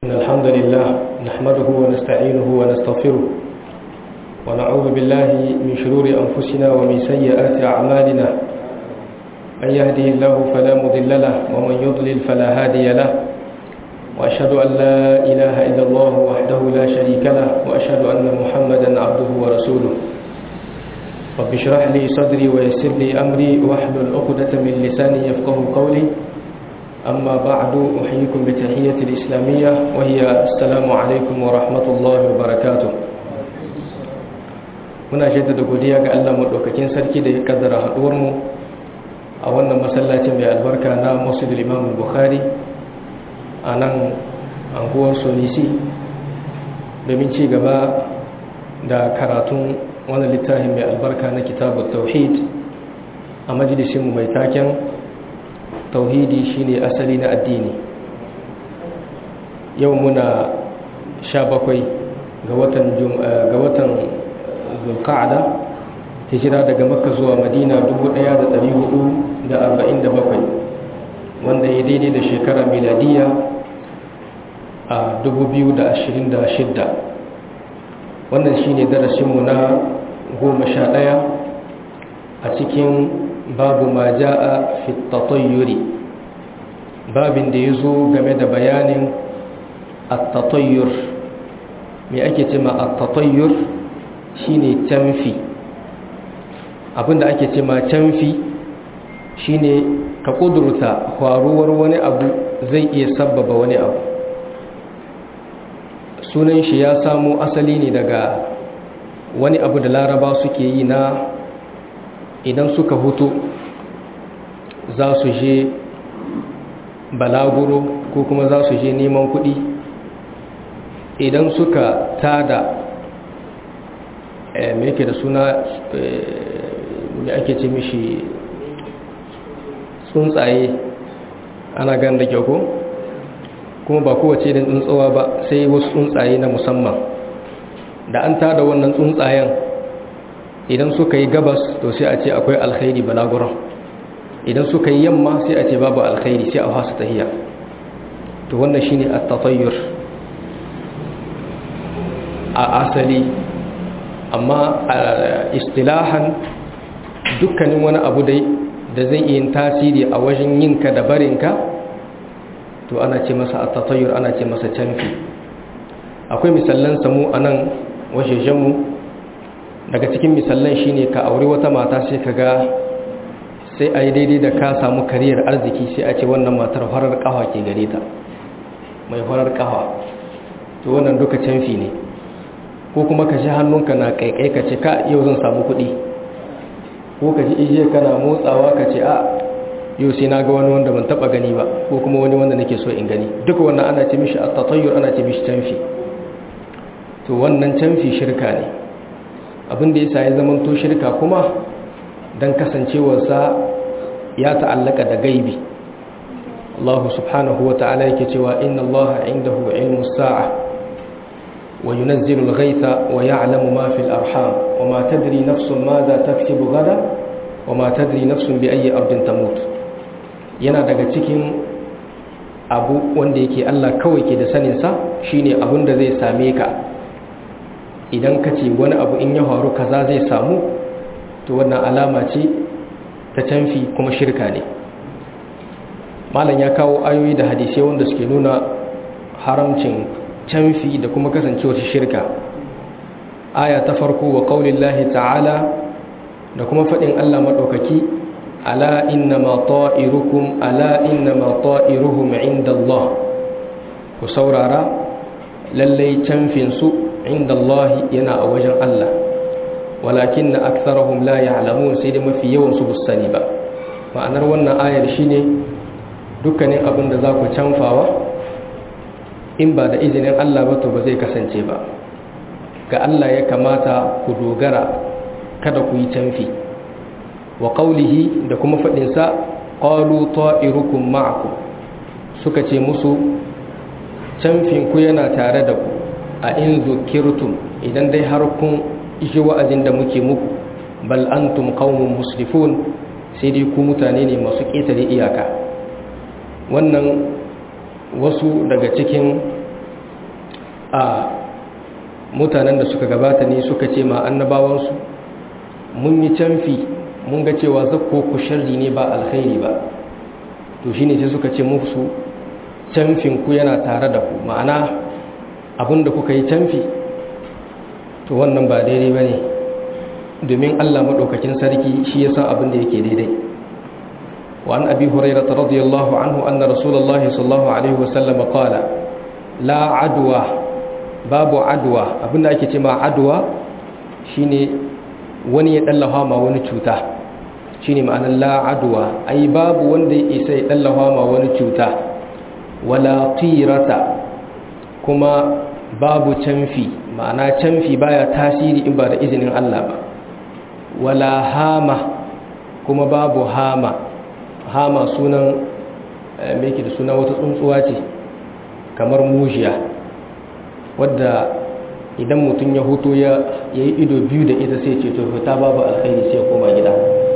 إن الحمد لله نحمده ونستعينه ونستغفره ونعوذ بالله من شرور أنفسنا ومن سيئات أعمالنا من يهده الله فلا مضل له ومن يضلل فلا هادي له وأشهد أن لا إله إلا الله وحده لا شريك له وأشهد أن محمدا عبده ورسوله رب اشرح لي صدري ويسر لي أمري واحلل عقدة من لساني يفقه قولي أما بعد أحييكم بتحية الإسلامية وهي السلام عليكم ورحمة الله وبركاته muna jaddada godiya ga Allah madaukakin sarki da ya kaddara haduwar mu a wannan masallacin mai albarka na Masjid Imam Bukhari a nan anguwar Sonisi domin ci gaba da karatun wannan littafin mai albarka na Kitabut Tauhid a majalisin mu mai taken tauhidi shine asali na addini yau muna sha bakwai ga watan ga watan zulqa'da hijira daga makka zuwa madina 1447 wanda ya daidai da shekara miladiya a 2026 wannan shine darasinmu na goma sha ɗaya a cikin babu ma ja'a fi tatayyuri babin da ya zo game da bayanin at-tatayyur me ake cema at-tatayyur shine canfi abinda ake cema canfi shine ka kudurta faruwar wani abu zai iya sabbaba wani abu sunan shi ya samo asali ne daga wani abu da laraba suke yi na idan suka hutu za su je balaguro ko kuma za su je neman kuɗi idan suka tada me yake da suna da ake ce mishi tsuntsaye ana gan da kyau ko kuma ba kowace da tsuntsawa ba sai wasu tsuntsaye na musamman da an tada wannan tsuntsayen idan suka yi gabas to sai a ce akwai alkhairi balaguran idan suka yi yamma sai a ce babu alkhairi sai a hasu tahiya to wannan shine at-tatayyur a asali amma istilahan dukkanin wani abu dai da zai yi tasiri a wajen yinka da barinka to ana ce masa at-tatayyur ana ce masa canfi akwai misallan samu anan wajejenmu daga cikin misallan shine ka aure wata mata sai ka ga sai a yi daidai da ka samu kariyar arziki sai a ce wannan matar farar kawa ke gare ta mai farar kawa to wannan duka canfi ne ko kuma ka ji hannunka na kaikai ka ce ka yau zan samu kuɗi ko ka ji ijiya kana motsawa ka ce a yau sai na ga wani wanda ban taba gani ba ko kuma wani wanda nake so in gani duka wannan ana ce mishi at-tatayyur ana ce mishi canfi to wannan canfi shirka ne abin da yasa ya zama to shirka kuma dan kasancewarsa ya ta'allaka da gaibi Allah subhanahu wa ta'ala yake cewa inna Allah indahu ilmu sa'a wa yunazzilu al-ghaytha wa ya'lamu ma fil arham wa ma tadri nafsun madha taksubu gada wa ma tadri nafsun bi ayyi ardin tamut yana daga cikin abu wanda yake Allah kawai ke da sanin sa shine abin da zai same ka idan ka ce wani abu in ya faru kaza zai samu to wannan alama ce ta canfi kuma shirka ne malam ya kawo ayoyi da hadisai wanda suke nuna haramcin canfi da kuma kasancewar shirka aya ta farko wa qaulillahi ta'ala da kuma fadin Allah madaukaki ala innama ta'irukum ala innama ta'iruhum indallah ku saurara lallai canfin su indallahi yana a wajen Allah walakin na aksarahum la ya'lamun sai da mafi yawan su busani ba ma'anar wannan ayar shine dukkanin abin da za ku canfawa in ba da izinin Allah ba to ba zai kasance ba ga Allah ya kamata ku dogara kada ku yi canfi wa qawlihi da kuma fadin sa qalu ta'irukum ma'akum suka ce musu canfin ku yana tare da ku a in zukirtum idan dai har kun ji wa'azin da muke muku bal antum qaumun musrifun sai dai ku mutane ne masu ƙetare iyaka wannan wasu daga cikin a mutanen da suka gabata ne suka ce ma annabawansu mun yi canfi mun ga cewa zakko ku sharri ne ba alkhairi ba to shine sai suka ce musu canfin ku yana tare da ku ma'ana abinda kuka yi canfi to wannan ba daidai bane domin Allah madaukakin sarki shi ya san abin da yake daidai wa an abi hurairah radiyallahu anhu anna rasulullahi sallallahu alaihi wasallam qala la adwa babu adwa abinda ake ce ma adwa shine wani ya dallafa ma wani cuta shine ma'anar la adwa ai babu wanda ya isa ya dallafa ma wani cuta wala tirata kuma babu canfi ma'ana canfi baya tasiri in ba da izinin Allah ba wala hama kuma babu hama hama sunan me da suna wata tsuntsuwa ce kamar mujiya wadda idan mutum ya hoto ya yi ido biyu da ita sai ce to fita babu alkhairi sai koma gida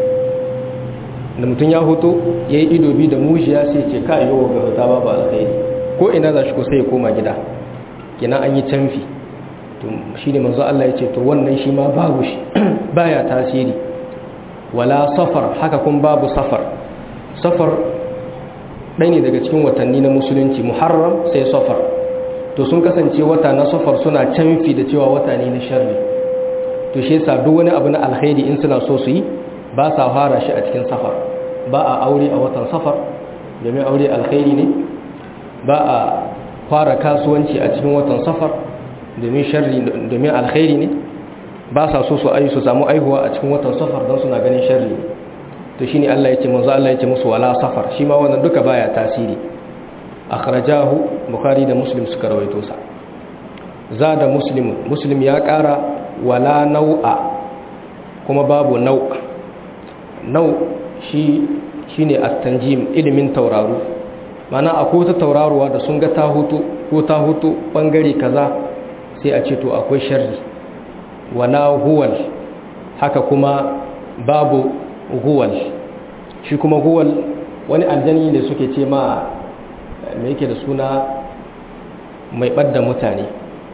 da mutum ya hoto ya yi ido biyu da mujiya sai ce ka yi wa fita babu alkhairi ko ina za shi ko sai ya koma gida kina an yi canfi to shi ne manzo Allah ya ce to wannan shi ma babu shi baya tasiri wala safar haka kun babu safar safar ɗaya ne daga cikin watanni na musulunci muharram sai safar to sun kasance wata na safar suna canfi da cewa wata ne na sharri to shi yasa duk wani abu na alkhairi in suna so su yi ba sa fara shi a cikin safar ba a aure a watan safar domin aure alkhairi ne ba a fara kasuwanci a cikin watan safar domin sharri domin alkhairi ne ba sa so su ayi su samu aihuwa a cikin watan safar don suna ganin sharri ne to shine Allah ya ce manzo Allah ya ce musu wala safar shi ma wannan duka baya tasiri akhrajahu bukhari da muslim suka rawaito sa zada muslim muslim ya kara wala nau'a kuma babu nau nau shi shine at-tanjim ilimin tauraro mana akwai wata tauraruwa da sun ga ta hutu ko ta hutu bangare kaza sai a ce to akwai sharri wala huwal haka kuma babu huwal shi kuma huwal wani aljani ne suke ce ma mai yake da suna mai ɓadda mutane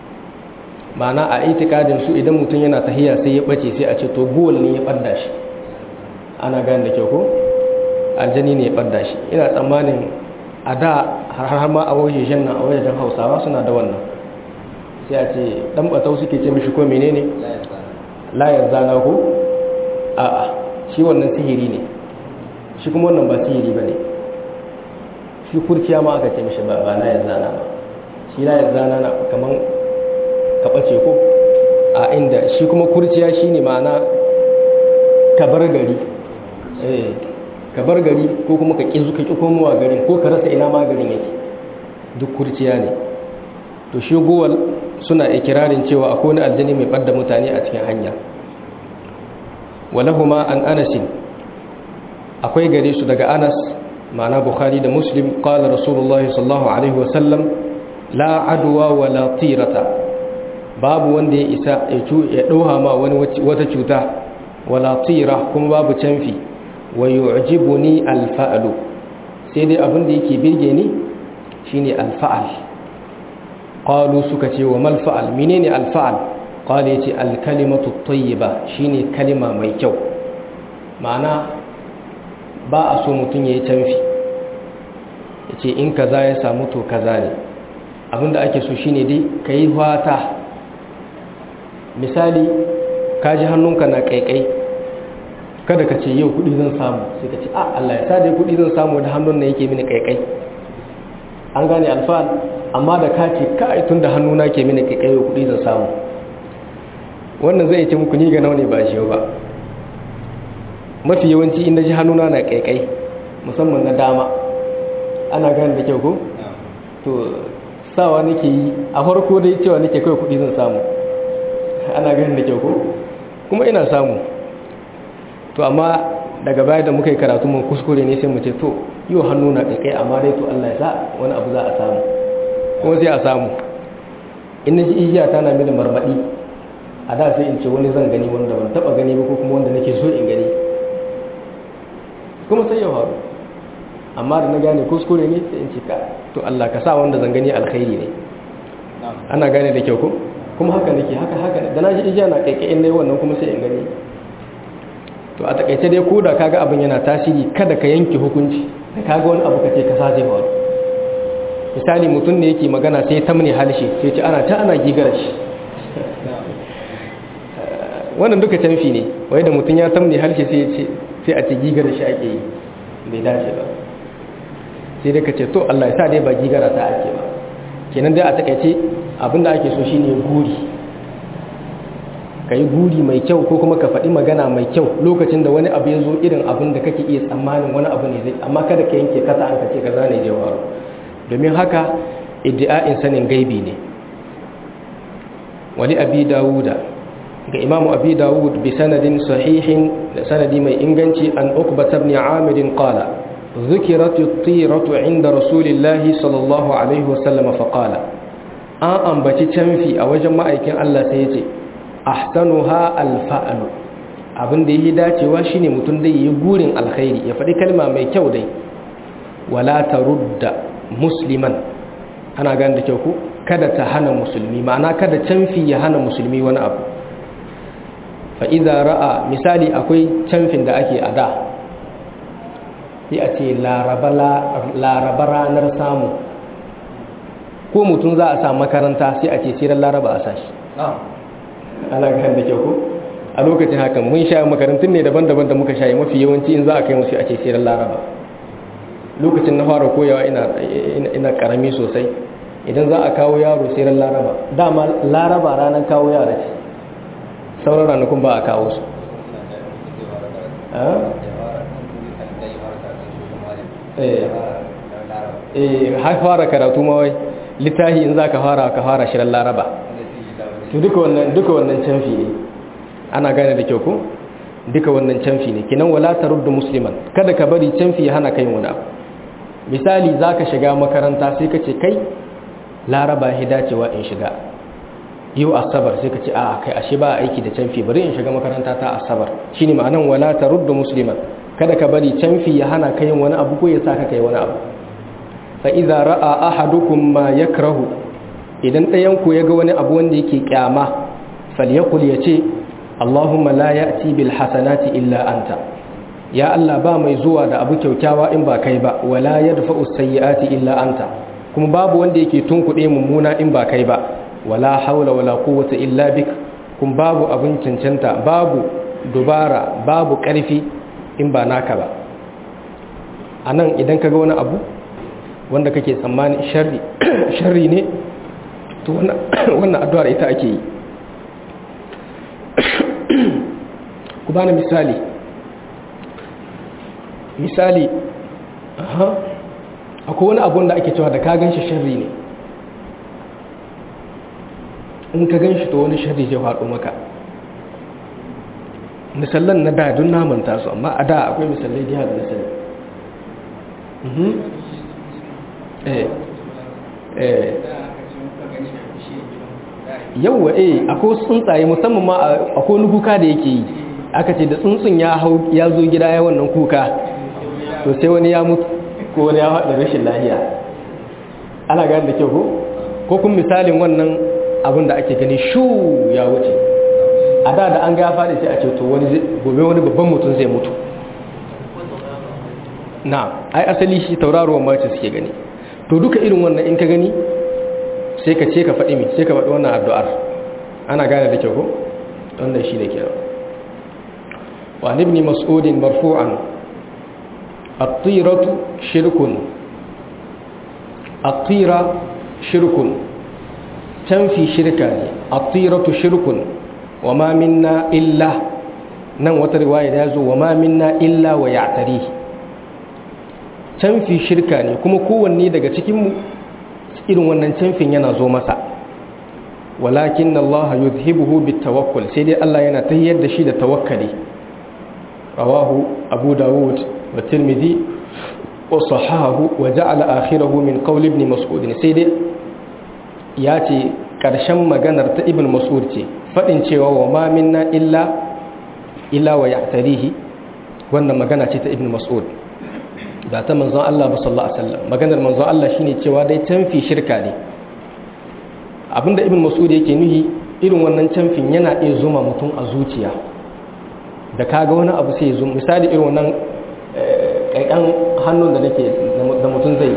ma'ana a itikadin su idan mutum yana tahiya sai ya ɓace sai a ce to guwal ne ya ɓadda shi ana gani da kyau ko aljani ne ya ɓadda shi ina tsammanin a da har ma a wajen nan a wajen hausawa suna da wannan sai a ce ɗan ɓatau suke ce mishi ko menene layar zana ko a'a shi wannan sihiri ne shi kuma wannan ba sihiri ba ne shi kurciya ma aka ce mishi ba ba layar zana ba shi layar zana na kaman kaɓace ko a inda shi kuma kurciya shi ne ma'ana kabar gari eh kabar gari ko kuma ka ƙi zuka ƙi komowa garin ko ka rasa ina ma garin yake duk kurciya ne to shi gowal suna ikirarin cewa akwai wani aljani mai ɓadda mutane a cikin hanya walahuma an anasin akwai gare su daga anas ma'ana bukhari da muslim qala rasulullahi sallallahu alaihi wasallam la adwa wa la tirata babu wanda ya isa ya dauha ma wani wata cuta wala tira kuma babu canfi wa yu'jibuni alfa'lu sai dai abin da yake birge ni shine alfa'al qalu suka ce wa mal fa'al menene alfa'al qala yace alkalimatu tayyiba shine kalima mai kyau ma'ana ba a so mutum yayi canfi yace in kaza ya samu to kaza ne abinda ake so shine dai kai fata misali ka ji hannunka na kaikai kada ka ce yau kudi zan samu sai ka ce a Allah ya sa dai kudi zan samu da hannun na yake mini kaikai an gane alfa'al amma da ka ce kai tun da hannuna ke mini kaikai yau kudi zan samu wannan zai ce muku ni ga naune ba shi ba mafi yawanci inda ji hannuna na kaikai musamman na dama ana gane da kyau ko to sawa nake yi a farko dai cewa nake kai kudi zan samu ana ganin da kyau ko kuma ina samu to amma daga baya da muka yi karatu mun kuskure ne sai mu ce to yau hannu na kai amma dai to Allah ya sa wani abu za a samu kuma sai a samu in na ji igiya ta na mini marmadi a da sai in ce wani zan gani wanda ban taba gani ba ko kuma wanda nake so in gani kuma sai ya faru amma da na gane kuskure ne sai in ce ka to Allah ka sa wanda zan gani alkhairi ne ana gane da kyau ko kuma haka nake haka haka da na ji ijiya na kaikayin dai wannan kuma sai in gani to a takaice dai ko da kaga abin yana tasiri kada ka yanke hukunci da kaga wani abu kace ka saje ba misali mutum ne yake magana sai ta mune halshe sai ce ana ta ana gigara shi wannan duka canfi ne wai da mutum ya tamne halshe sai ce sai a ce gigara shi ake yi bai dace ba sai dai ka ce to Allah ya sa dai ba gigara ta ake ba kenan dai a takaice abinda ake so shine guri ka yi guri mai kyau ko kuma ka faɗi magana mai kyau lokacin da wani abu ya zo irin abin da kake iya tsammanin wani abu ne zai amma kada ka yanke kasa an kace ka zane jawaru domin haka iddi'a'in sanin gaibi ne wali abi dawuda ga imamu abi dawud bi sanadin sahihin da sanadi mai inganci an uqbat ibn amir qala ذكرت الطيرة عند رسول الله صلى الله عليه وسلم فقال an ambaci canfi a wajen ma'aikin Allah sai ya ce ahsanuha alfa'lu abin da yake dacewa shine mutum dai yi gurin alkhairi ya faɗi kalma mai kyau dai wala tarudda musliman ana gane da kyau ku kada ta hana musulmi ma'ana kada canfi ya hana musulmi wani abu fa idza ra'a misali akwai canfin da ake a da sai a ce laraba ranar samu ko mutum za a sa makaranta sai a ce sirar laraba a sashi ana kan da kyau ko a lokacin hakan mun sha makarantun ne daban-daban da muka shayi mafi yawanci in za a kai musu a ce sirar laraba lokacin na fara koyawa ina karami sosai idan za a kawo yaro sirar laraba dama laraba ranar kawo yara ce sauran ranakun ba a kawo su eh har fara karatu ma wai littahi in za ka fara ka fara shirin laraba duka wannan duka wannan canfi ne ana gane da kyau ko duka wannan canfi ne kinan wala taruddu musliman kada ka bari canfi ya hana kai wani abu misali zaka shiga makaranta sai ka ce kai laraba ya dacewa in shiga yau asabar sai ka ce a kai ashe ba aiki da canfi bari in shiga makaranta ta asabar shine ma'anan wala taruddu musliman kada ka bari canfi ya hana kai wani abu ko ya saka kai wani abu fa idza ra'a ahadukum ma yakrahu idan ɗayan ku yaga wani abu wanda yake kyama falyakul yace Allahumma la ya'ti bil hasanati illa anta ya Allah ba mai zuwa da abu kyaukyawa in ba kai ba wala yadfa'u sayyi'ati illa anta kuma babu wanda yake tunkuɗe mummuna in ba kai ba wala haula wala quwwata illa bik kuma babu abin cancanta babu dubara babu ƙarfi in ba naka ba anan idan kaga wani abu wanda kake tsammani sharri ne to wannan addu'ar ita ake yi ku bani misali misali aha akwai wani abun da ake cewa da ka gan shi sharri ne in ka gan shi to wani sharri zai faɗo maka misallan na da don namanta su amma a da akwai misalai da yadda misali yauwa eh akwai tsuntsaye musamman ma akwai wani kuka da yake yi aka ce da tsuntsun ya zo gida ya wannan kuka to sai wani ya mutu ko wani ya haɗa rashin lahiya ana gani da kyau ko ko kun misalin wannan abin da ake gani shu ya wuce a da da an ga faɗi sai a ce to wani gobe wani babban mutum zai mutu na ai asali shi tauraruwan mace suke gani to duka irin wannan in ka gani sai ka ce ka faɗi mi sai ka faɗi wannan addu'ar ana gane da kyau ko wannan shi da kyau wa ibn mas'ud marfu'an at-tiratu shirkun at-tira shirkun tanfi shirka ne at-tiratu shirkun wa ma minna illa nan wata riwaya da yazo wa ma minna illa wa ya'tarihi canfi shirka ne kuma kowanne daga cikinmu irin wannan canfin yana zo masa walakin Allah yuzhibuhu bitawakkul sai dai Allah yana tayyar da shi da tawakkali rawahu abu dawud wa tirmidhi wa sahahu wa ja'ala akhirahu min qawl ibn mas'ud sai dai ya ce karshen maganar ta ibn mas'ud ce fadin cewa wa ma minna illa illa wa ya'tarihi wannan magana ce ta ibn mas'ud ba ta manzon Allah ba sallallahu alaihi wasallam maganar manzon Allah shine cewa dai tanfi shirka ne abinda ibn mas'ud yake nuhi irin wannan camfin yana iya zuma mutum a zuciya da kaga wani abu sai ya zo misali irin wannan ƙaiƙan hannun da nake da mutum zai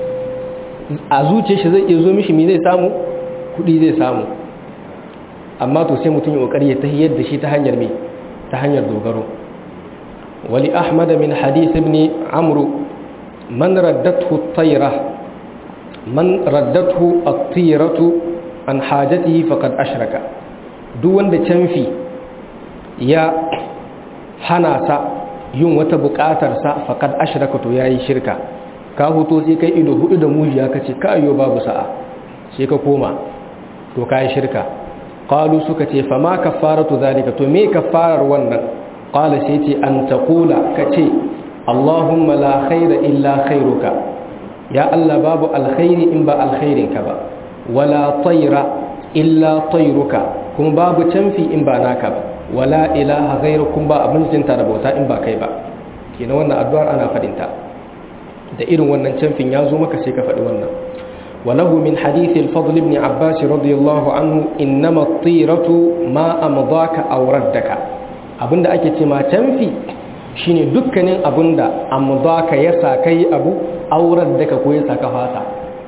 a zuciya shi zai iya zo mishi me zai samu kuɗi zai samu amma to sai mutum ya ƙoƙari ya tahiyar da shi ta hanyar me ta hanyar dogaro wali ahmad min hadith ibn amru man raddathu at-tayra man raddathu at-tiratu an hajatihi faqad ashraka duk wanda canfi ya hana sa yin wata bukatar sa faqad ashraka to yayi shirka ka hoto sai kai ido hudu da mujiya kace ka ayo babu sa'a sai ka koma to kai shirka qalu suka ce fa ma kaffaratu zalika to me kaffarar wannan qala sai ce an taqula kace allahumma la khaira illa khairuka ya allah babu alkhairi in ba alkhairinka ba wala tayra illa tayruka kuma babu canfi in ba naka ba wala ilaha ghairukum ba abin jinta da bauta in ba kai ba kenan wannan addu'ar ana fadin ta da irin wannan canfin ya zo maka sai ka faɗi wannan walahu min hadith al-fadl ibn abbas radiyallahu anhu innama at-tiratu ma amdaka aw raddaka abinda ake ce ma canfi shine dukkanin abinda amdaka ya sa kai abu aw raddaka ko ya saka fasa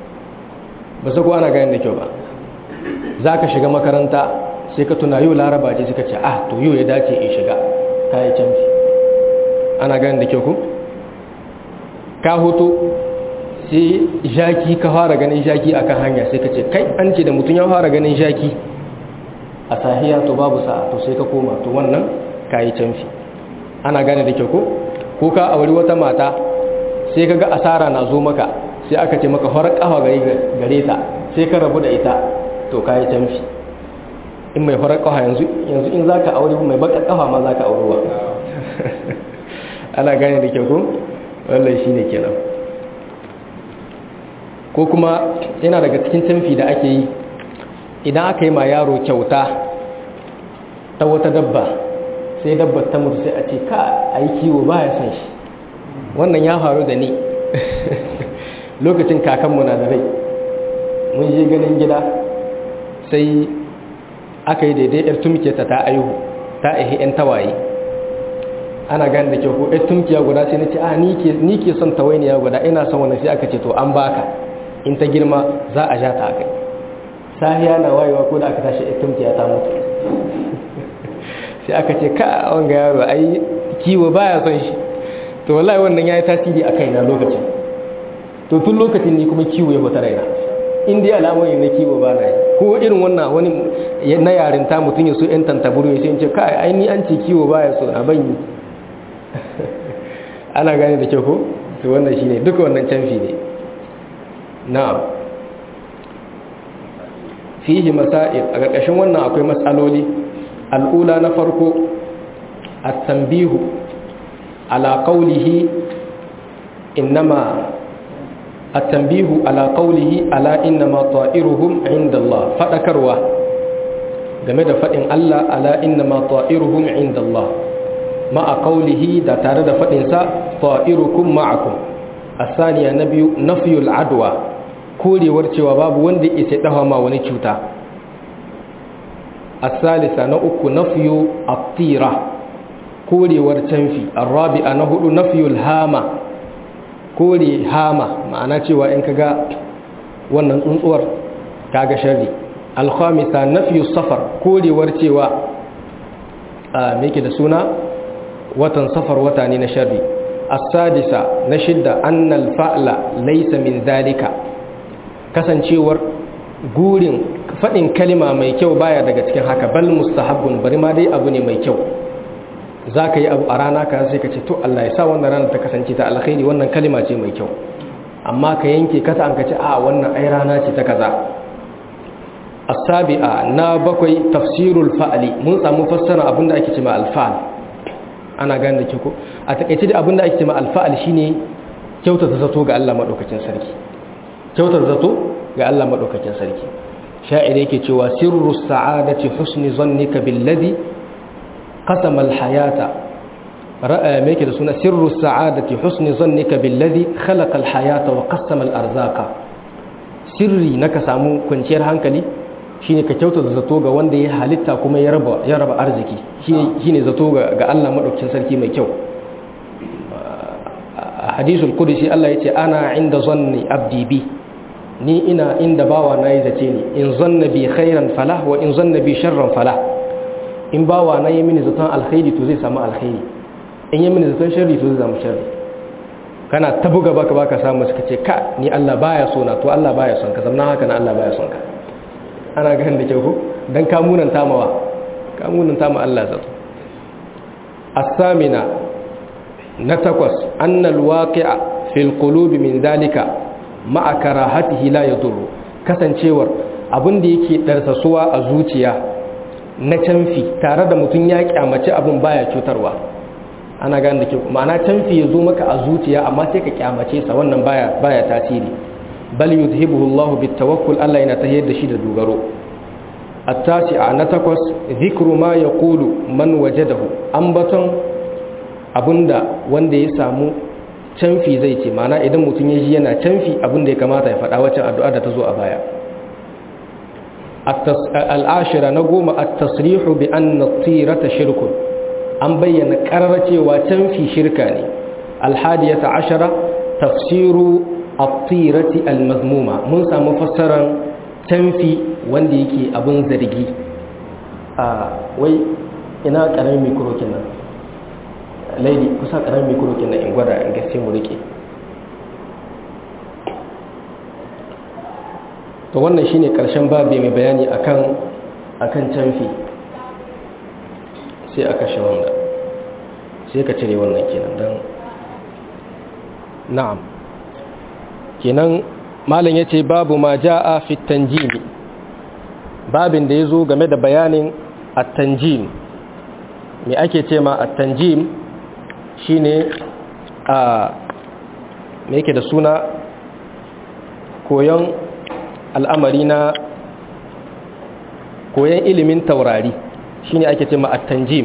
ba su ko ana ganin da kyau ba za ka shiga makaranta sai ka tuna yau laraba ce suka ce ah to yau ya dace in shiga ka yi canfi ana ganin da kyau ku ka hoto sai jaki ka fara ganin jaki akan hanya sai ka ce kai an ce da mutum ya fara ganin jaki a sahiya to babu sa'a to sai ka koma to wannan ka yi canfi ana gane da kyau ko ko ka auri wata mata sai ka ga asara na zo maka sai aka ce maka horar kafa gare ta sai ka rabu da ita to ka yi canfi in mai horar kafa yanzu yanzu in za ka aure mai bakar kafa ma za ka aurewa ana gane da kyau ko wallai shi ne kenan ko kuma yana daga cikin canfi da ake yi idan aka yi ma yaro kyauta ta wata dabba sai dabbar ta mutu sai a ce ka a yi kiwo ba ya san shi wannan ya faru da ni lokacin kakanmu na da rai mun je ganin gida sai aka yi daidai yar tumke ta ta aihu ta aihi yan tawaye ana gani da kyau ko yar tumkiya guda sai na ce a ni ke son tawainiya guda ina son wani sai aka ce to an baka in ta girma za a ja ta a kai sahiya na wayewa ko da aka tashi yar tumkiya ta mutu sai aka ce ka wanga yaro ai kiwo baya son shi to wallahi wannan yayi tasiri a kaina lokacin to tun lokacin ni kuma kiwo ya fita raina in dai al'amari na kiwo ba na yi ko irin wannan wani na yarinta mutum ya so yan tantaburu ya sai ce kai ai ni an ce kiwo ba ya so na ban yi ana gane da kyau ko to wannan shine duka wannan canfi ne na'am fihi masail a ƙarƙashin wannan akwai matsaloli al'ula na farko at-tanbihu ala qawlihi innama التنبيه على قوله ألا إنما طائرهم عند الله فذكروا game da faɗin Allah ala innama ta'iruhum inda Allah ma'a qawlihi da tare da faɗin sa ta'irukum ma'akum asaniya na biyu nafyul adwa korewar cewa babu wanda yake dafa ma wani cuta asalisa na uku nafyu at-tira korewar canfi arabi'a na hudu nafyul hama kore hama ma'ana cewa in kaga wannan tsuntsuwar kaga sharri alkhamisa nafyu safar korewar cewa a meke da suna watan safar wata ne na sharri as-sadisa na shidda annal fa'la laysa min zalika kasancewar gurin fadin kalima mai kyau baya daga cikin haka bal mustahabbun bari ma dai abu ne mai kyau za ka yi abu a rana ka sai ka ce to Allah ya sa wannan rana ta kasance ta alkhairi wannan kalima ce mai kyau amma ka yanke kasa an ka ce a wannan ai rana ce ta kaza as-sabi'a na bakwai tafsirul fa'li mun samu fassara abinda ake cewa al-fa'l ana gane da ke ko a takeice da abinda ake cewa al-fa'l shine kyautata zato ga Allah madaukakin sarki kyautata zato ga Allah madaukakin sarki sha'ir yake cewa sirru sa'adati husni zannika billadhi qasama al-hayata ra'a me yake da suna sirru sa'adati husni zannika billadhi khalaqa al-hayata wa qassama al-arzaqa sirri naka samu kwanciyar hankali shine ka kyautata zato ga wanda ya halitta kuma ya raba ya raba arziki shine shine zato ga ga Allah madaukakin sarki mai kyau a hadisul qudsi Allah yace ana inda zanni abdi bi ni ina inda bawa na yi zace ni in zanna bi khairan falah wa in zanna bi sharran falah in bawa na yi mini zaton alkhairi to zai samu alkhairi in yi mini zaton sharri to zai samu sharri kana ta buga baka baka samu suka ce ka ni Allah baya so na to Allah baya son ka zamna haka na Allah baya son ka ana ganin da kyau ko dan ka munanta mawa ka munanta ma Allah zato as-samina na takwas annal waqi'a fil qulubi min dalika ma'a karahatihi la yadurru kasancewar abin da yake darsasuwa a zuciya na canfi tare da mutum ya kyamace abin baya cutarwa ana gane da ke ma'ana canfi ya zo maka a zuciya amma sai ka kyamace sa wannan baya baya tasiri bal yudhibuhu Allahu bitawakkul Allah yana tahiyar da shi da dogaro at-tasi'a na takwas zikru ma yaqulu man wajadahu ambaton abinda wanda ya samu canfi zai ce ma'ana idan mutum ya ji yana canfi abinda ya kamata ya faɗa wacce addu'a da ta zo a baya al'ashira na goma a tasrihu bi an na tirata shirkun an bayyana ƙarar cewa canfi shirka ne alhadiyata ashara tafsiru a tirati almazmuma mun samu fassarar canfi wanda yake abin zargi a wai ina ƙaramin mikrokin nan laidi kusa ƙaramin mikrokin nan in gwada in gaske mu rike to wannan shine karshen babi mai bayani akan akan canfi sai aka shi wanda sai ka cire wannan kenan dan na'am kenan malam yace babu ma jaa fi tanjim babin da yazo game da bayanin at-tanjim me ake ce ma at-tanjim shine a me yake da suna koyon al'amari na koyon ilimin taurari shine ake ce at-tanjim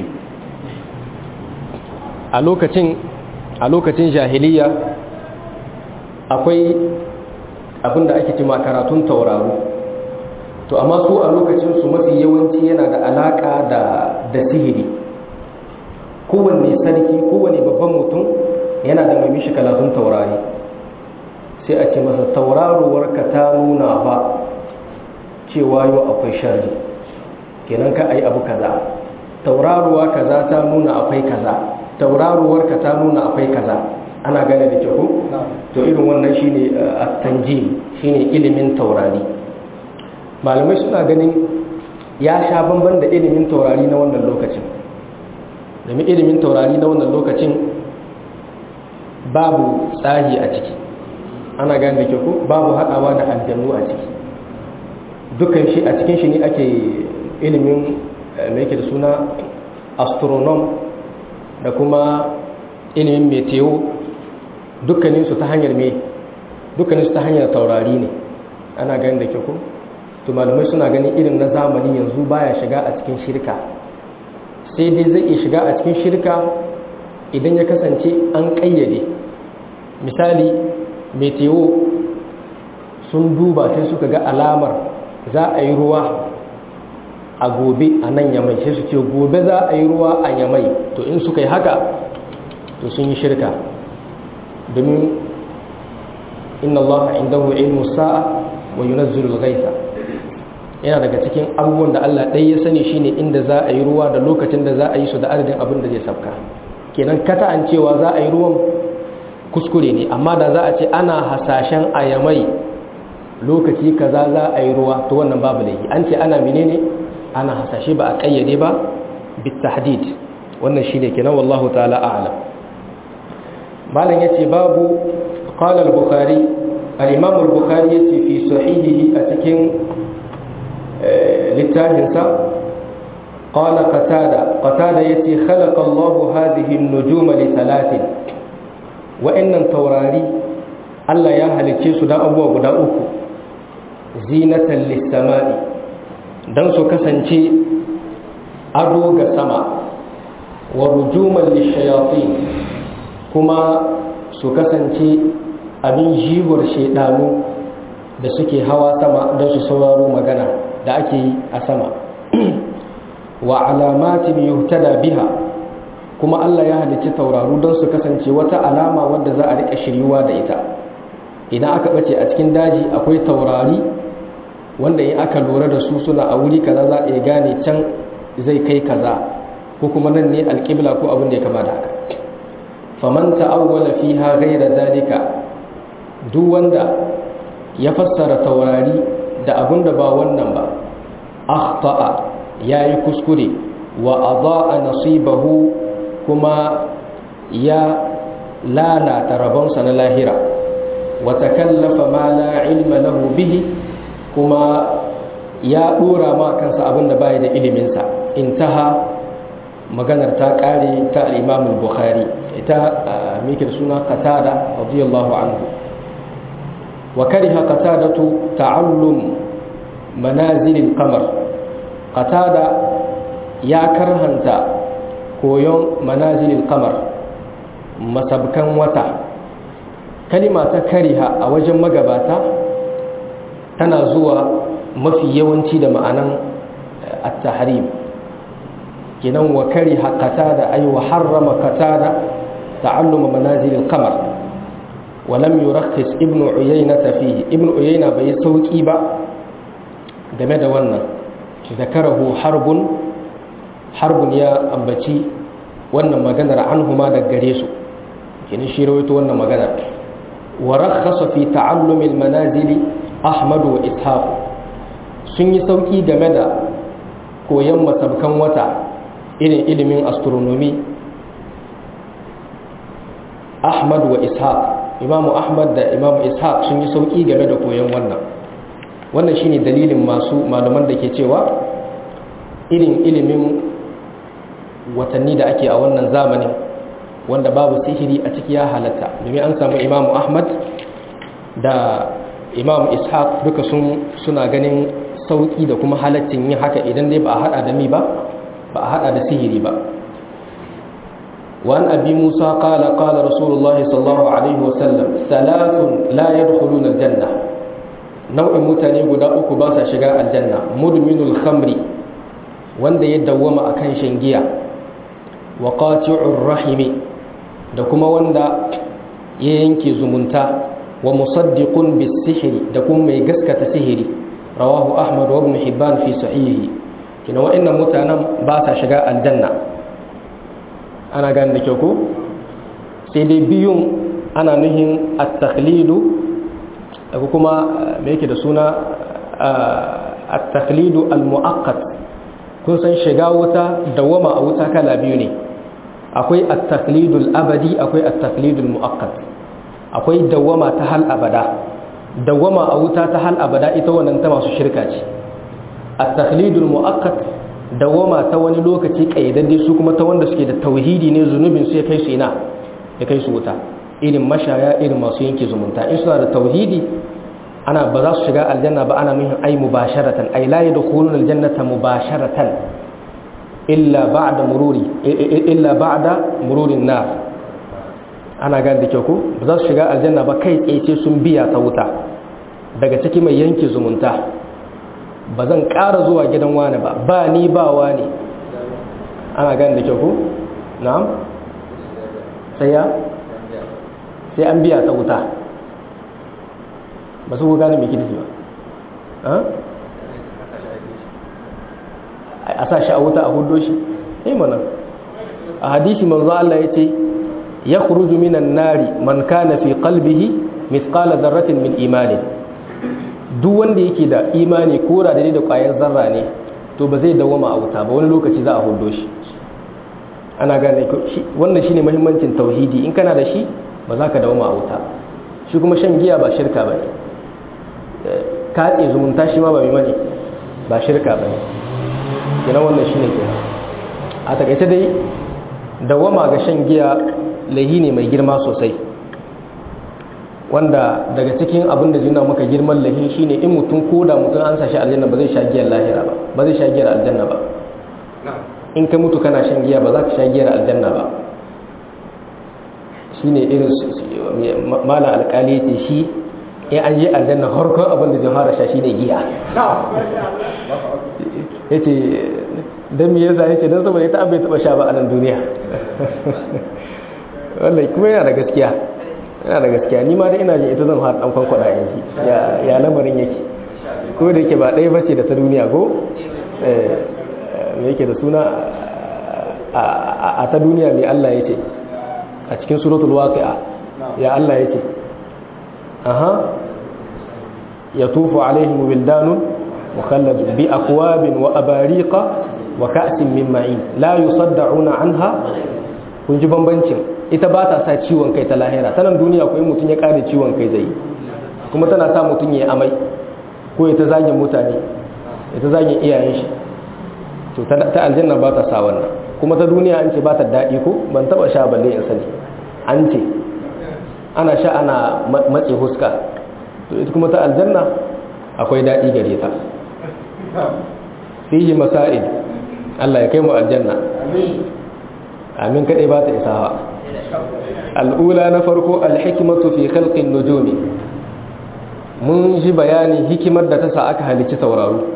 a lokacin a lokacin jahiliya akwai abinda ake ce karatun tauraro to amma su a lokacin su mafi yawanci yana da alaka da da sihiri kowanne sarki kowanne babban mutum yana da mai mishi karatun taurari sai a ce masa tauraruwarka ta nuna ba cewa yau akwai sharri kenan ka ayi abu kaza tauraruwa kaza ta nuna akwai kaza tauraruwarka ta nuna akwai kaza ana gane da kyau to irin wannan shine at-tanjim shine ilimin taurari malamai suna ganin ya sha bamban da ilimin taurari na wannan lokacin domin ilimin taurari na wannan lokacin babu tsahi a ciki ana gane da kyau babu haɗawa da aljannu a ciki dukkan shi a cikin shi ne ake ilimin mai yake da suna astronom da kuma ilimin meteo dukkaninsu ta hanyar me dukkaninsu ta hanyar taurari ne ana gane da kyau to malamai suna ganin irin na zamani yanzu baya shiga a cikin shirka sai dai zai iya shiga a cikin shirka idan ya kasance an ƙayyade misali meteo sun duba sai suka ga alamar za a yi ruwa a gobe a nan yamai sai su ce gobe za a yi ruwa a yamai to in suka yi haka to sun yi shirka domin inna allaha indahu ilmu sa'a wa yunazzilu al-ghaitha yana daga cikin abubuwan da Allah ɗaya ya sani shine inda za a yi ruwa da lokacin da za a yi su da adadin abin da zai sabka kenan kata an cewa za a yi ruwan kuskure ne amma da za a ce ana hasashen ayamai lokaci kaza za a yi ruwa to wannan babu laifi an ce ana menene ana hasashe ba a kayyade ba bitahdid wannan shine kenan wallahu ta'ala a'lam malam yace babu qala al-bukhari al-imam al-bukhari yace fi sahihihi a cikin littafinsa قال قتادة قتادة يتي خلق الله هذه النجوم لثلاث وإن توراري الله يهل تيسو دا أبوه قدا أكو زينة للسماء دان سو كسنتي أدوغ سما ورجوما للشياطين كما سو كسنتي abin jiwar shaidanu da suke hawa sama don su sauraro magana da ake yi a sama wa alamatin yuhtada biha kuma Allah ya halicci tauraru don su kasance wata alama wadda za a rika shiryuwa da ita idan aka bace a cikin daji akwai taurari wanda in aka lura da su suna a wuri kaza za a iya gane can zai kai kaza ko kuma nan ne alƙibla ko abin da ya kama da haka faman ta'awwala fiha ghayra zalika duk wanda ya fassara taurari da abin da ba wannan ba akhta'a yayi kuskure wa adaa nasibahu kuma ya lalata rabonsa na lahira wa takallafa ma la ilma lahu bihi kuma ya dora ma kansa abin da bai da iliminsa intaha maganar ta kare ta al-Imam al-Bukhari ita mikir suna Qatada radiyallahu anhu wa kariha Qatadatu ta'allum manazil al-qamar Qatada ya karhanta koyon manazil al-qamar masabkan wata kalima ta kariha a wajen magabata tana zuwa mafi yawanci da ma'anan at-tahrim kenan wa kariha qatada ay wa harrama qatada ta'alluma manazil al-qamar wa lam yurakhis ibn uyayna fihi ibn uyayna bai sauki ba game da wannan zakarahu harbun harbun ya ambaci wannan maganar anhuma da gare su kenan shi rawaito wannan maganar wa rakhasa fi ta'allum al-manazil ahmad wa ishaq sun yi sauki game da koyon masabkan wata irin ilimin astronomy ahmad wa ishaq imamu ahmad da imamu ishaq sun yi sauki game da koyon wannan wannan shine dalilin masu malaman da ke cewa irin ilimin watanni da ake a wannan zamanin wanda babu sihiri a ciki ya halatta domin an samu imamu ahmad da imamu ishaq duka sun suna ganin sauki da kuma halaccin yin haka idan dai ba a hada da mi ba ba a hada da sihiri ba وعن أبي موسى قال قال رسول الله صلى الله عليه وسلم ثلاث لا يدخلون الجنة نوع متاني قد أكو باسا شقاء الجنة مدمن الخمر وان دي يدوم أكن شنجيا وقاطع الرحم دكما وان دا ينكي زمنتا ومصدق بالسحر دكما يقسكة سحري رواه أحمد وابن حبان في صحيحه كنا وإن متانا باسا شقاء الجنة ana gane da kyau ko sai dai biyun ana nuhin at-takhlidu ko kuma me yake da suna at-takhlidu al-mu'aqqat kun san shiga wuta dawama a wuta kala biyu ne akwai at-takhlidu al-abadi akwai at-takhlidu al-mu'aqqat akwai dawama ta hal abada dawama a wuta ta hal abada ita wannan ta masu shirka ce at-takhlidu al-mu'aqqat dawama ta wani lokaci kayyadadde su kuma ta wanda suke da tauhidi ne zunubin su ya kai su ina ya kai su wuta irin mashaya irin masu yanke zumunta in suna da tauhidi ana ba za su shiga aljanna ba ana nuhin ai mubasharatan ai la yadkhuluna aljannata mubasharatan illa ba'da mururi illa ba'da mururin nar ana gane da kyau ko ba za su shiga aljanna ba kai tsaye sun biya ta wuta daga ciki mai yanke zumunta ba zan ƙara zuwa gidan wani ba ba ni ba wani ana gani da kyau ku? na'am? sai ya? sai an biya ta wuta ba su ku gane mai kirki ba a sa shi a wuta a hudo shi? yi mana a hadisi manzo Allah ya ce ya kuruju minan nari man kana fi qalbihi mithqala zarratin min imanin duk wanda yake da imani ko da da kwayar zarra ne to ba zai dawama a wuta ba wani lokaci za a hudo shi ana gane wannan shine muhimmancin tauhidi in kana da shi ba za ka dawama a wuta shi kuma shan giya ba shirka ba ne katse zumunta shi ma ba mai mane ba shirka ba ne kenan wannan shine ke a takaice dai dawama ga shan giya lahi ne mai girma sosai wanda daga cikin abin da zina maka girman lahi shine in mutum ko da mutum an sa shi aljanna ba zai sha giyar lahira ba ba zai sha giyar aljanna ba in ka mutu kana shan giya ba za ka sha giyar aljanna ba shine irin malam alkali ce shi in an je aljanna harkon abin da zai fara sha shine giya yace dan me yasa yace dan saboda ita bai taba sha ba a nan duniya wallahi kuma yana da gaskiya yana da gaskiya ni ma dai ina jin ita zan har dan kwankwada yanzu ya ya lamarin yake ko da yake ba ɗaya bace da ta duniya ko eh me yake da suna a ta duniya mai Allah yace a cikin suratul waqi'a ya Allah yace aha yatufu alaihim wildanun mukhalladun bi akwabin wa abariqa wa ka'sin min ma'in la yusaddauna anha kun ji bambancin ita ba ta sa ciwon kai ta lahira ta nan duniya ko in mutum ya kare ciwon kai zai kuma tana sa mutum ya amai ko ya ta zagin mutane ya ta zagin iyayen shi to ta aljanna ba ta sa wannan kuma ta duniya an ce ba ta daɗi ko ban taɓa sha balle in sani an ce ana sha ana matse huska to ita kuma ta aljanna akwai daɗi gare ta fihi masa'id Allah ya kai mu aljanna amin kadai ba ta isawa al'ula na farko alhikmatu fi khalqin nujumi mun ji bayani hikimar da ta sa aka halicci tauraro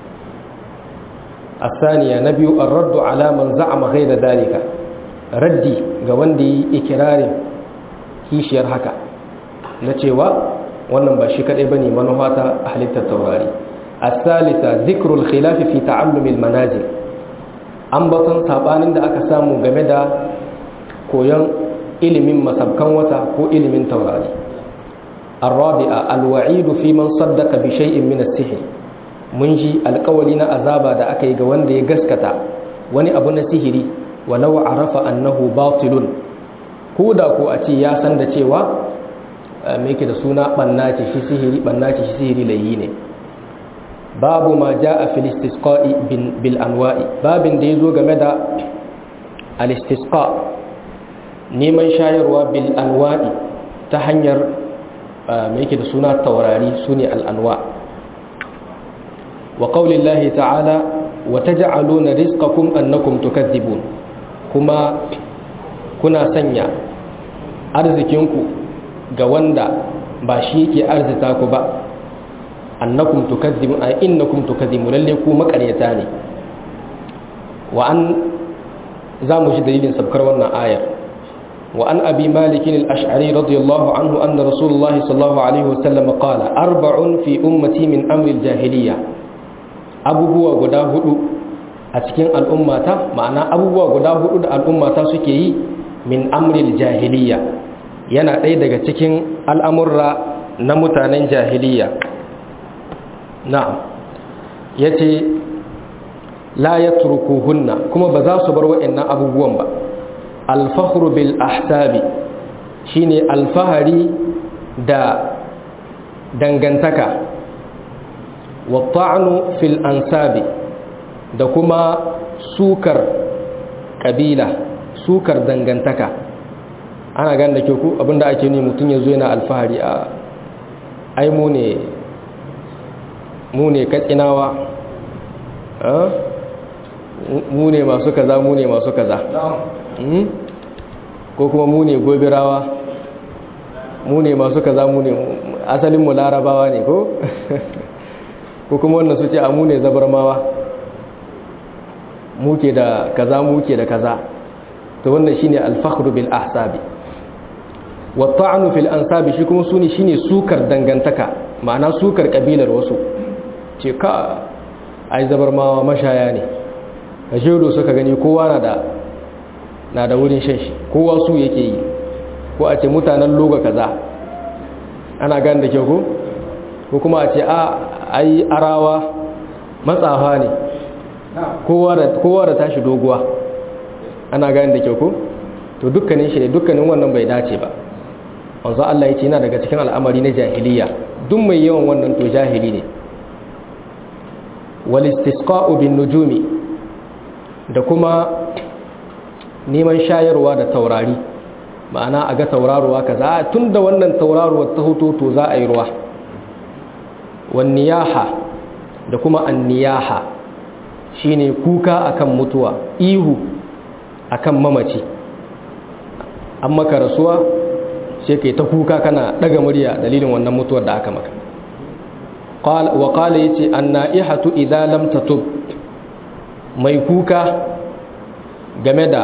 الثانية نبي الرد على من زعم غير ذلك ردي ga wanda yi ikirarin kishiyar haka na cewa wannan ba shi kadai bane manufa ta halittar taurari الثالثة ذكر الخلاف في تعلم المنازل ambaton sabanin da aka samu game da koyon ilimin masabkan wata ko ilimin taurari الرابعة الوعيد في من صدق بشيء من السحر mun ji alkawali na azaba da aka yi ga wanda ya gaskata wani abu na sihiri walau arafa annahu batilun ko da ko a ce ya san da cewa me yake da suna banna ce shi sihiri banna ce shi sihiri layi ne babu ma jaa fil istisqa'i bil anwa'i babin da yazo game da al istisqa neman shayarwa bil anwa'i ta hanyar me yake da suna taurari sune al anwa' وقول الله تعالى وتجعلون رزقكم أنكم تكذبون كما كنا سنيا أرزكينكو قواندا باشيكي أرزتاكو با أنكم تكذبون أي إنكم تكذبون لليكو مكريتاني وأن زامج دليل سبكر وانا آية وأن أبي مالك الأشعري رضي الله عنه أن رسول الله صلى الله عليه وسلم قال أربع في أمتي من أمر الجاهلية abubuwa guda hudu a cikin al'ummata ma'ana abubuwa guda hudu da al'ummata suke yi min amril jahiliya yana ɗaya daga cikin al'amurra na mutanen jahiliya na'am ya ce la ya hunna kuma ba za su bar wa'annan abubuwan ba alfahru bil ahsabi shine alfahari da dangantaka wata'anu fil ansabi da kuma sukar kabila sukar dangantaka ana gan da ke ku abinda ake ne mutum ya zo yana alfahari a ai mu ne mu ne katsinawa mu ne masu kaza mu ne masu kaza ko kuma mu ne gobirawa mu ne masu kaza mu ne asalin mu larabawa ne ko ko kuma wannan su ce a mu ne zabarmawa muke da kaza muke da kaza to wannan shine al-fakhru bil ahsabi wa ta'nu fil ansabi shi kuma sune shine sukar dangantaka ma'ana sukar kabilar wasu ce ka ai zabarmawa mashaya ne kajedo suka gani kowa na da na da wurin shan shi kowa su yake yi ko a ce mutanen loga kaza ana gane da kyau ko ko kuma a ce a ai arawa matsafa ne kowa da tashi doguwa ana gani da kyau ko to dukkanin shi dukkanin wannan bai dace ba wanzu Allah ya ce yana daga cikin al'amari na jahiliya duk mai yawan wannan to jahili ne wal istisqa'u bin nujumi da kuma neman shayarwa da taurari ma'ana a ga tauraruwa kaza tunda wannan tauraruwar ta hoto to za a yi ruwa wanniyaha da kuma anniyaha shine kuka akan mutuwa ihu akan mamaci an maka rasuwa sai kai ta kuka kana daga murya dalilin wannan mutuwar da aka maka wa qala yace an-na'ihatu idza lam tatub mai kuka game da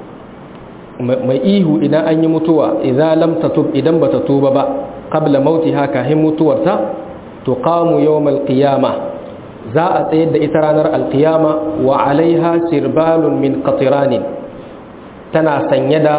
mai ihu idan an yi mutuwa idza lam tatub idan bata tuba ba qabla mautiha kahin mutuwarta tuqamu yawmal qiyamah za a tsayar da ita ranar alkiyama wa alaiha sirbalun min qatiranin tana sanye da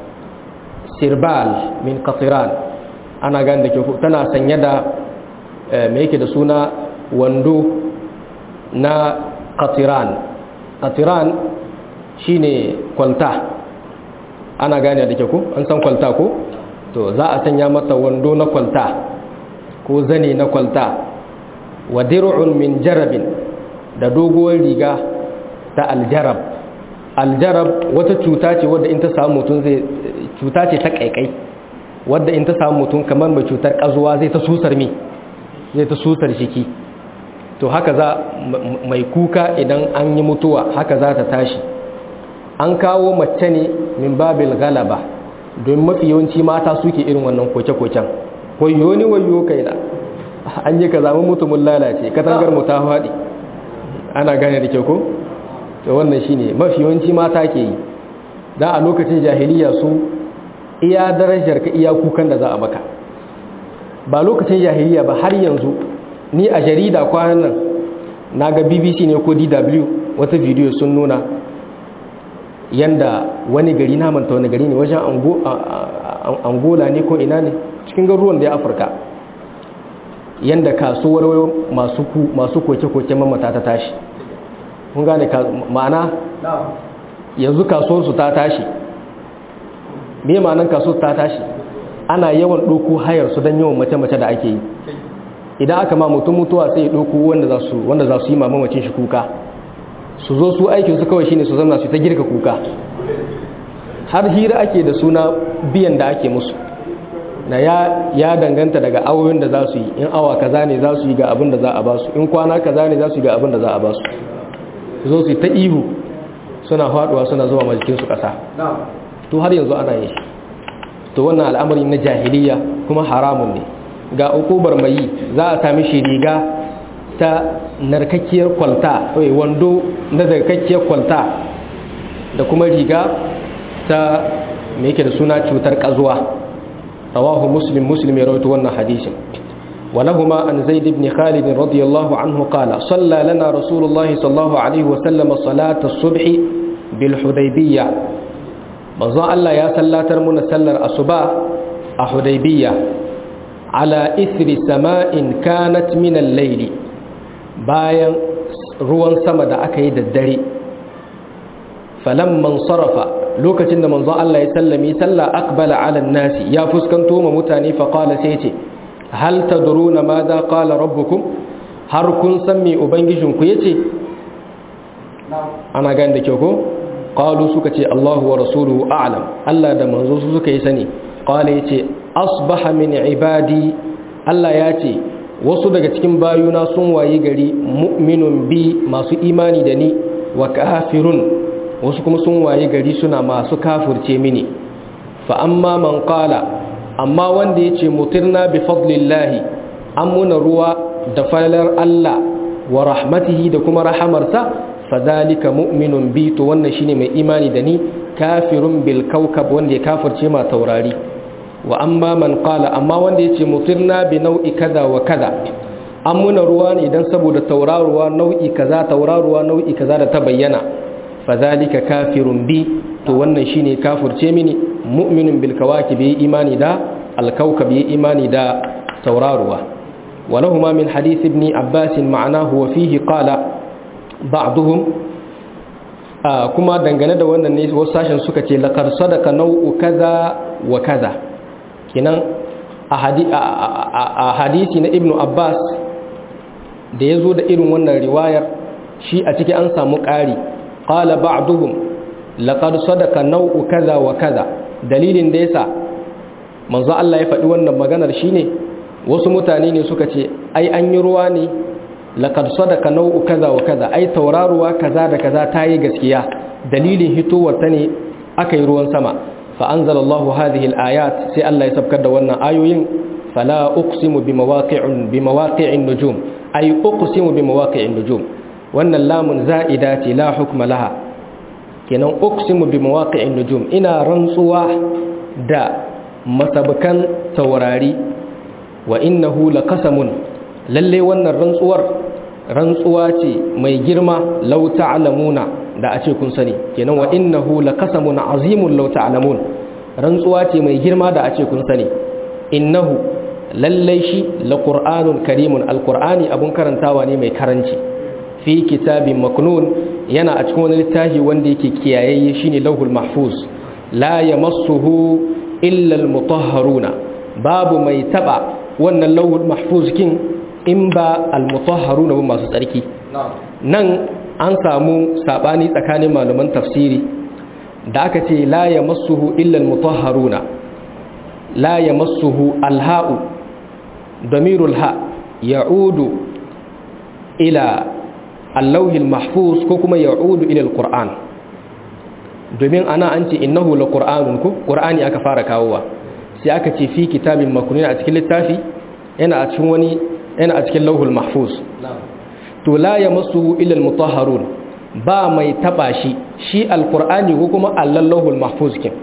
sirbal min qatiran ana gane da ke tana sanye da me yake da suna wando na qatiran qatiran shine kwalta ana gane da ke ku an san kwalta ko to za a sanya mata wando na kwalta ko zane na kwalta wa dir'un min jarabin da doguwar riga ta aljarab aljarab wata cuta ce wadda in ta samu mutum zai cuta ce ta kaikai wadda in ta samu mutum kamar mai cutar kazuwa zai ta susar mi zai ta susar shiki to haka za mai kuka idan an yi mutuwa haka za ta tashi an kawo mace ne min babil galaba don mafi yawanci mata suke irin wannan koke-koken wayo ni wayo kai da an yi ka zama mutumin lalace katangar mu ta faɗi ana gane da ke ko to wannan shine mafi yawanci mata ke yi da a lokacin jahiliya su iya darajar ka iya kukan da za a maka ba lokacin jahiliya ba har yanzu ni a jarida kwanan nan na ga bbc ne ko dw wata bidiyo sun nuna yanda wani gari na manta wani gari ne wajen angola ne ko ina ne cikin garuruwan da ya afirka yanda kasuwar masu koke-koke mamata ta tashi kun gane ma'ana yanzu kasuwarsu ta tashi me ma'anan kasuwar ta tashi ana yawan ɗoko hayar su don yawan mace-mace da ake yi idan aka ma mutum mutuwa sai ɗoko wanda za su yi mamamacin shi kuka su zo su aikinsu kawai shine su zama su ta girka kuka har hira ake da suna biyan da ake musu na ya, danganta daga awoyin da za su yi in awa kaza ne za su yi ga abin da za a ba su in kwana kaza ne za su yi ga abin da za a ba su zo su ta ihu suna faduwa suna zuwa majikinsu ƙasa to har yanzu ana yi to wannan al'amari na jahiliya kuma haramun ne ga ukubar mai yi za a sami shi riga ta narkakkiyar kwalta wando na narkakkiyar kwalta da kuma riga ta mai yake da suna cutar ƙazuwa رواه مسلم مسلم يروي wannan hadisin ولهما عن زيد بن خالد رضي الله عنه قال صلى لنا رسول الله صلى الله عليه وسلم صلاة الصبح بالحديبية manzon Allah ya sallatar muna sallar asuba a Hudaybiya ala ithri sama'in kanat min al-layli bayan ruwan sama da aka yi da dare falamman sarafa lokacin da manzon Allah ya sallami sallah aqbala ala nasi ya fuskanto ma mutane fa qala sai ce hal tadruna ma za qala rabbukum har kun san me ubangijin ku yace ana gani da kyau ko qalu suka ce Allahu wa rasuluhu a'lam Allah da manzo su suka yi sani qala yace asbaha min ibadi Allah ya ce wasu daga cikin bayuna sun wayi gari mu'minun bi masu imani da ni wa kafirun wasu kuma sun waye gari suna masu kafirce mini fa amma man qala amma wanda yace mutirna bi fadlillahi an muna ruwa da falalar Allah wa rahmatihi da kuma rahamarsa fadhalika mu'minun bi to wannan shine mai imani da ni kafirun bil kawkab wanda ya kafirce ma taurari wa amma man qala amma wanda yace mutirna bi nau'i kaza wa kaza an muna ruwa ne idan saboda tauraruwa nau'i kaza tauraruwa nau'i kaza da ta bayyana fadhalika kafirun bi to wannan shine kafirce mini mu'minun bil kawakib yi imani da al kawkab yi imani da tauraruwa ولهما من حديث ابن عباس معناه وفيه قال بعضهم كما dangane da wannan ne wasu sashen suka ce laqad sadaqa nau'u kaza wa kaza kinan a hadisi na ibnu abbas da yazo da irin wannan riwayar shi a ciki an samu ƙari qala ba'duhum laqad sadaqa nau'u kaza wa kaza dalilin da yasa manzo Allah ya faɗi wannan maganar shine wasu mutane ne suka ce ai an yi ruwa ne laqad sadaqa nau'u kaza wa kaza ai tauraruwa kaza da kaza ta yi gaskiya dalilin hitowar ta ne aka yi ruwan sama fa anzalallahu hadhihi al-ayat sai Allah ya sabkar da wannan ayoyin fala uqsimu bi mawaqi'in bi mawaqi'in nujum ay uqsimu bi mawaqi'in nujum wannan lamun za'ida ce la hukma laha kenan uqsimu bi mawaqi'in nujum ina rantsuwa da masabukan taurari wa innahu laqasamun lalle wannan rantsuwar rantsuwa ce mai girma law ta'lamuna da a ce kun sani kenan wa innahu laqasamun azimun law ta'lamun rantsuwa ce mai girma da a ce kun sani innahu lalle shi laqur'anun karimun alqur'ani abun karantawa ne mai karanci fi kitabin maknun yana a cikin wani littafi wanda yake kiyayayye shine lauhul mahfuz la yamassuhu illa almutahharuna babu mai taba wannan lauhul mahfuz kin in ba almutahharuna ba masu tsarki nan an samu sabani tsakanin malaman tafsiri da aka ce la yamassuhu illa almutahharuna la yamassuhu alha'u damirul ha ya'udu ila allahil mahfuz ko kuma ya'udu ila alquran domin ana an ce innahu laqur'anun ko qur'ani aka fara kawowa sai aka ce fi kitabin maknun a cikin littafi yana a cikin wani yana a cikin lauhul mahfuz to la yamassuhu illa almutahharun ba mai taba shi shi alqur'ani ko kuma allal lauhul mahfuz kin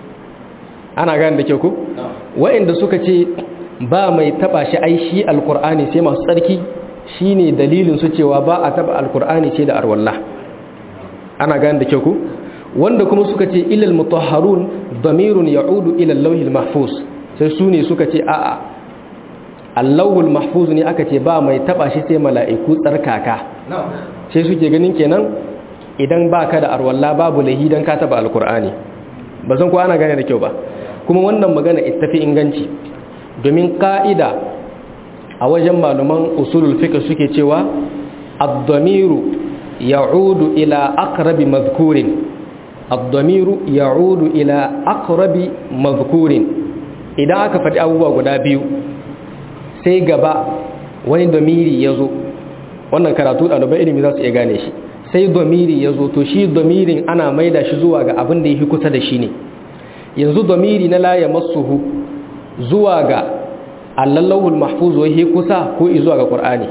ana gane da ke ku wa'inda suka ce ba mai taba shi ai shi alqur'ani sai masu tsarki shine dalilin su cewa ba a taba alkur'ani ce da arwalla ana gane da kyau ku wanda kuma suka ce ilal mutahharun damirun ya'udu ila al mahfuz sai su ne suka ce a'a allahul mahfuz ne aka ce ba mai taba shi sai mala'iku tsarkaka sai suke ganin kenan idan baka da arwalla babu lahi dan ka taba alkur'ani ba san ko ana gane da kyau ba kuma wannan magana ittafi inganci domin ka'ida a wajen malaman usulul fiqh suke cewa ad-damiru ya'udu ila aqrabi madhkurin ad-damiru ya'udu ila aqrabi madhkurin idan aka faɗi abubuwa guda biyu sai gaba wani damiri yazo wannan karatu ɗaliban ilimi za su iya gane shi sai damiri yazo to shi damirin ana maida shi zuwa ga abin da yake kusa da shi ne yanzu damiri na la yamassuhu zuwa ga allallahul mahfuz wai kusa ko izuwa ga qur'ani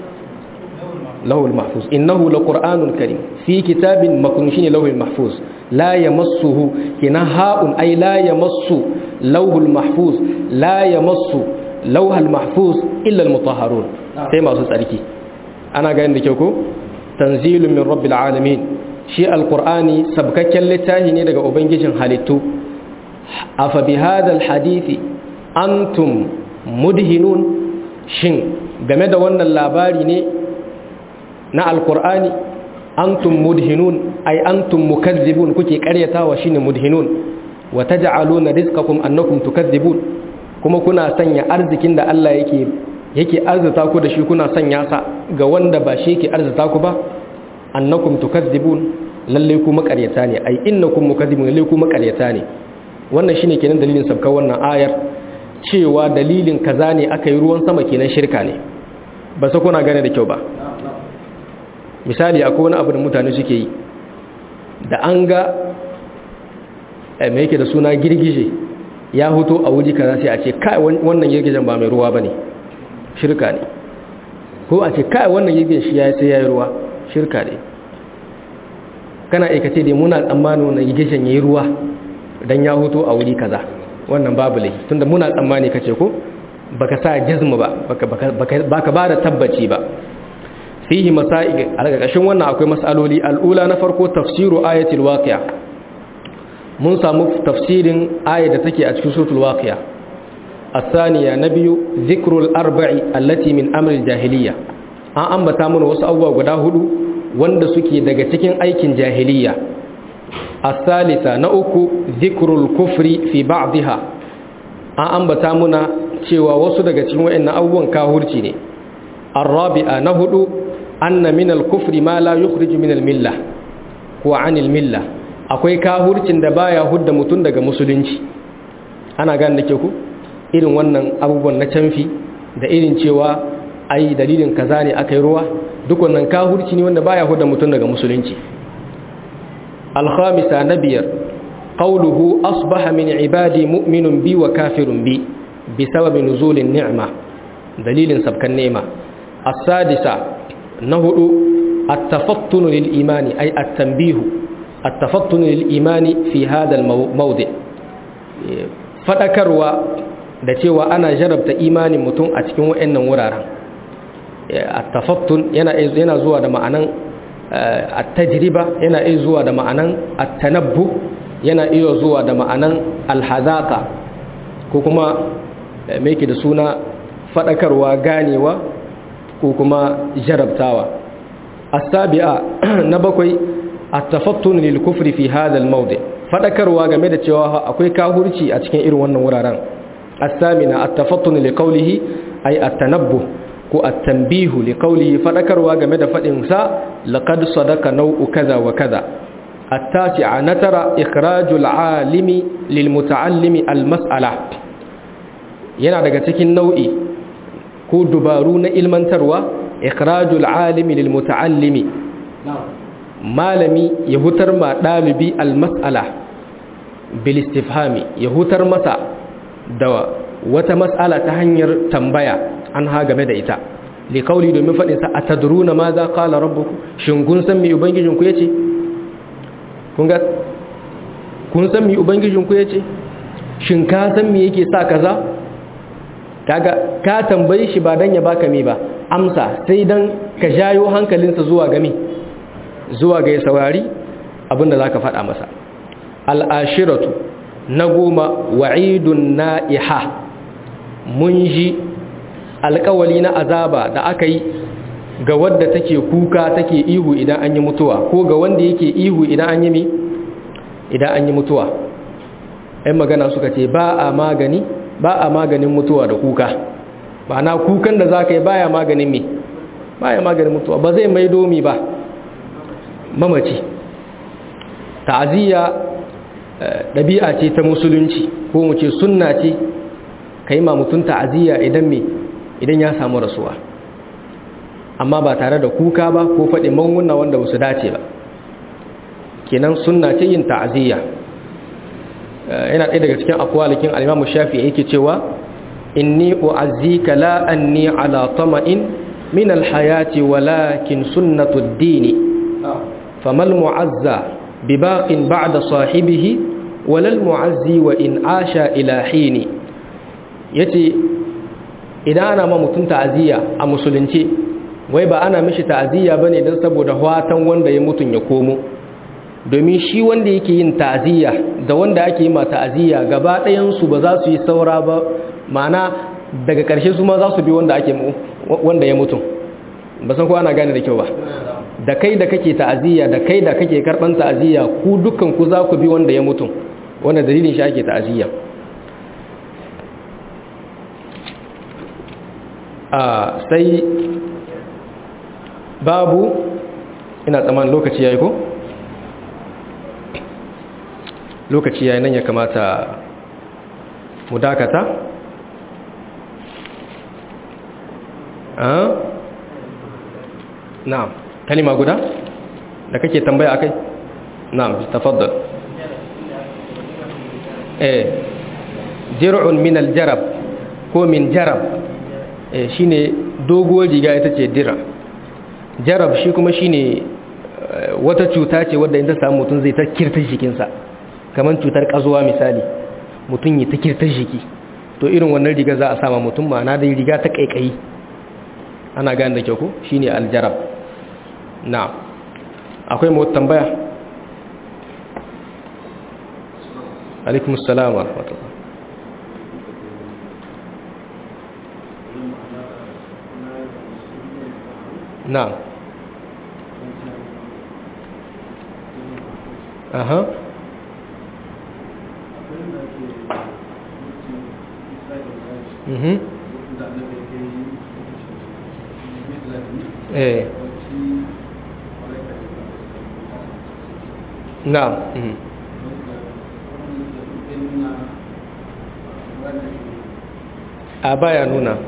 lahul mahfuz innahu laqur'anun karim fi kitabin maknun shine lahul mahfuz la yamassuhu kina ha'un ay la yamassu lawhul mahfuz la yamassu lawhal mahfuz illa almutahharun sai masu tsarki ana ga yanda kyau ko tanzilun min rabbil alamin shi alqur'ani sabkakken littafi ne daga ubangijin halittu afa bi hadha alhadisi antum mudhinun shin game da wannan labari ne na alkur'ani antum mudhinun ay antum mukazzibun kuke karyatawa shine mudhinun wa taj'aluna rizqakum annakum tukazzibun kuma kuna sanya arzikin da Allah yake yake arzuta ku da shi kuna sanya sa ga wanda ba shi yake arzuta ku ba annakum tukazzibun lalle ku makaryata ne ay innakum mukazzibun lalle ku makaryata ne wannan shine kenan dalilin sabkar wannan ayar cewa dalilin kaza ne aka yi ruwan sama kenan shirka ne ba sa kuna gane da kyau ba misali akwai wani abu da mutane suke yi da an ga mai yake da suna girgije ya hoto a wuri kaza sai a ce kai wannan girgijen ba mai ruwa ba ne shirka ne ko a ce kai wannan girgijen shi ya yi sai ya yi ruwa shirka ne kana aikace dai muna tsammanin wannan girgijen ya yi ruwa don ya hoto a wuri kaza wannan babu laifi tunda muna tsammani kace ko baka sa jazmu ba baka baka ba da tabbaci ba fihi masail a ƙarƙashin wannan akwai masaloli al'ula na farko tafsiru ayatul waqi'a mun samu tafsirin ayat da take a cikin suratul waqi'a الثانية نبي ذكر الأربع التي من أمر الجاهلية an ambata mana wasu abubuwa guda hudu wanda suke daga cikin aikin jahiliya الثالثة نأكو ذكر الكفر في بعضها an ambata muna cewa wasu daga cikin wayannan abubuwan kahurci ne الرابعة نهدو أن من الكفر ما لا يخرج من الملة ko anil milla akwai kahurcin da baya hudda mutun daga musulunci ana gane da ke ku irin wannan abubuwan na canfi da irin cewa ai dalilin kaza ne aka yi ruwa duk wannan kahurci ne wanda baya hudda mutun daga musulunci alhamisa na biyar qawluhu asbaha min ibadi mu'minun bi wa kafirun bi bisababi nuzulin ni'ma dalilin sabkan ni'ma as-sadisa na hudu at-tafattun lil imani ay at-tanbihu at-tafattun lil imani fi hadha al-mawdi' fadakarwa da cewa ana jarabta imanin mutum a cikin wayannan wuraren at-tafattun yana yana zuwa da ma'anan at-tajriba yana iya zuwa da ma'anan at-tanabbu yana iya zuwa da ma'anan al-hadaka ko kuma me yake da suna fadakarwa ganewa ko kuma jarabtawa as-sabi'a na bakwai at-tafattun lil kufri fi hadha al-mawdi fadakarwa game da cewa akwai kahurci a cikin irin wannan wuraren as-samina at-tafattun li qawlihi ay at-tanabbuh ko at-tanbihu li qawlihi fadakarwa game da fadin sa laqad sadaka naw'u kaza wa kaza at-tasi'a natara ikhrajul alimi lil muta'allimi al-mas'ala yana daga cikin nau'i ko dubaru na ilmantarwa ikhrajul alimi lil muta'allimi malami ya hutar ma dalibi al-mas'ala bil istifhami ya hutar masa da wata mas'ala ta hanyar tambaya an ha game da ita li kauli domin faɗin sa atadruna ma za qala rabbukum shin kun san me ubangijin ku yace kun ga kun san me ubangijin ku yace shin ka san me yake sa kaza kaga ka tambaye shi ba dan ya baka me ba amsa sai dan ka jayo hankalinsa zuwa ga me zuwa ga ya saurari abinda zaka faɗa masa al-ashiratu na goma wa'idun na'iha mun ji alkawali na azaba da aka yi ga wadda take kuka take ihu idan an yi mutuwa ko ga wanda yake ihu idan an yi mi idan an yi mutuwa ɗan magana suka ce ba a magani ba a maganin mutuwa da kuka ba na kukan da za ka yi baya maganin mi baya maganin mutuwa ba zai mai domi ba mamaci ta'aziyya ɗabi'a ce ta musulunci ko mu ce sunna ce ka yi mutum ta'aziyya idan me idan ya samu rasuwa amma ba tare da kuka ba ko faɗi manguna wanda ba su dace ba kenan sunna ce yin ta'aziyya yana ɗaya daga cikin akwalikin alimamu shafi yake cewa inni u'azzika la anni ala tama'in min alhayati walakin sunnatu ad-dini famal mu'azza bibaqin ba'da sahibihi walal mu'azzi wa in asha ila hini yace idan ana ma mutum ta'aziyya a musulunci wai ba ana mishi ta'aziyya bane dan saboda watan wanda ya mutun ya komo domin shi wanda yake yin ta'aziyya da wanda ake yi ma ta'aziyya gaba ɗayan su ba za su yi saura ba ma'ana daga ƙarshe su ma za su bi wanda ake wanda ya mutum ba san ko ana gane da kyau ba da kai da kake ta'aziyya da kai da kake karban ta'aziyya ku dukkan ku za ku bi wanda ya mutum wanda dalilin shi ake ta'aziyya a sai babu ina tsaman lokaci yayi ko lokaci yayi nan ya kamata mu dakata a na'am kalima guda da kake tambaya akai na'am tafaddal eh jir'un min al-jarab ko min jarab eh shine doguwar riga ita ce dira jarab shi kuma shine wata cuta ce wadda in ta samu mutum zai ta kirta jikinsa kamar cutar kazuwa misali mutum ya ta kirta jiki to irin wannan riga za a sama mutum ma'ana da riga ta kaikayi ana gane da kyau ko shine aljarab na'am akwai mu tambaya alaikum assalam wa rahmatullah na'am aha mhm eh na'am mhm a baya nuna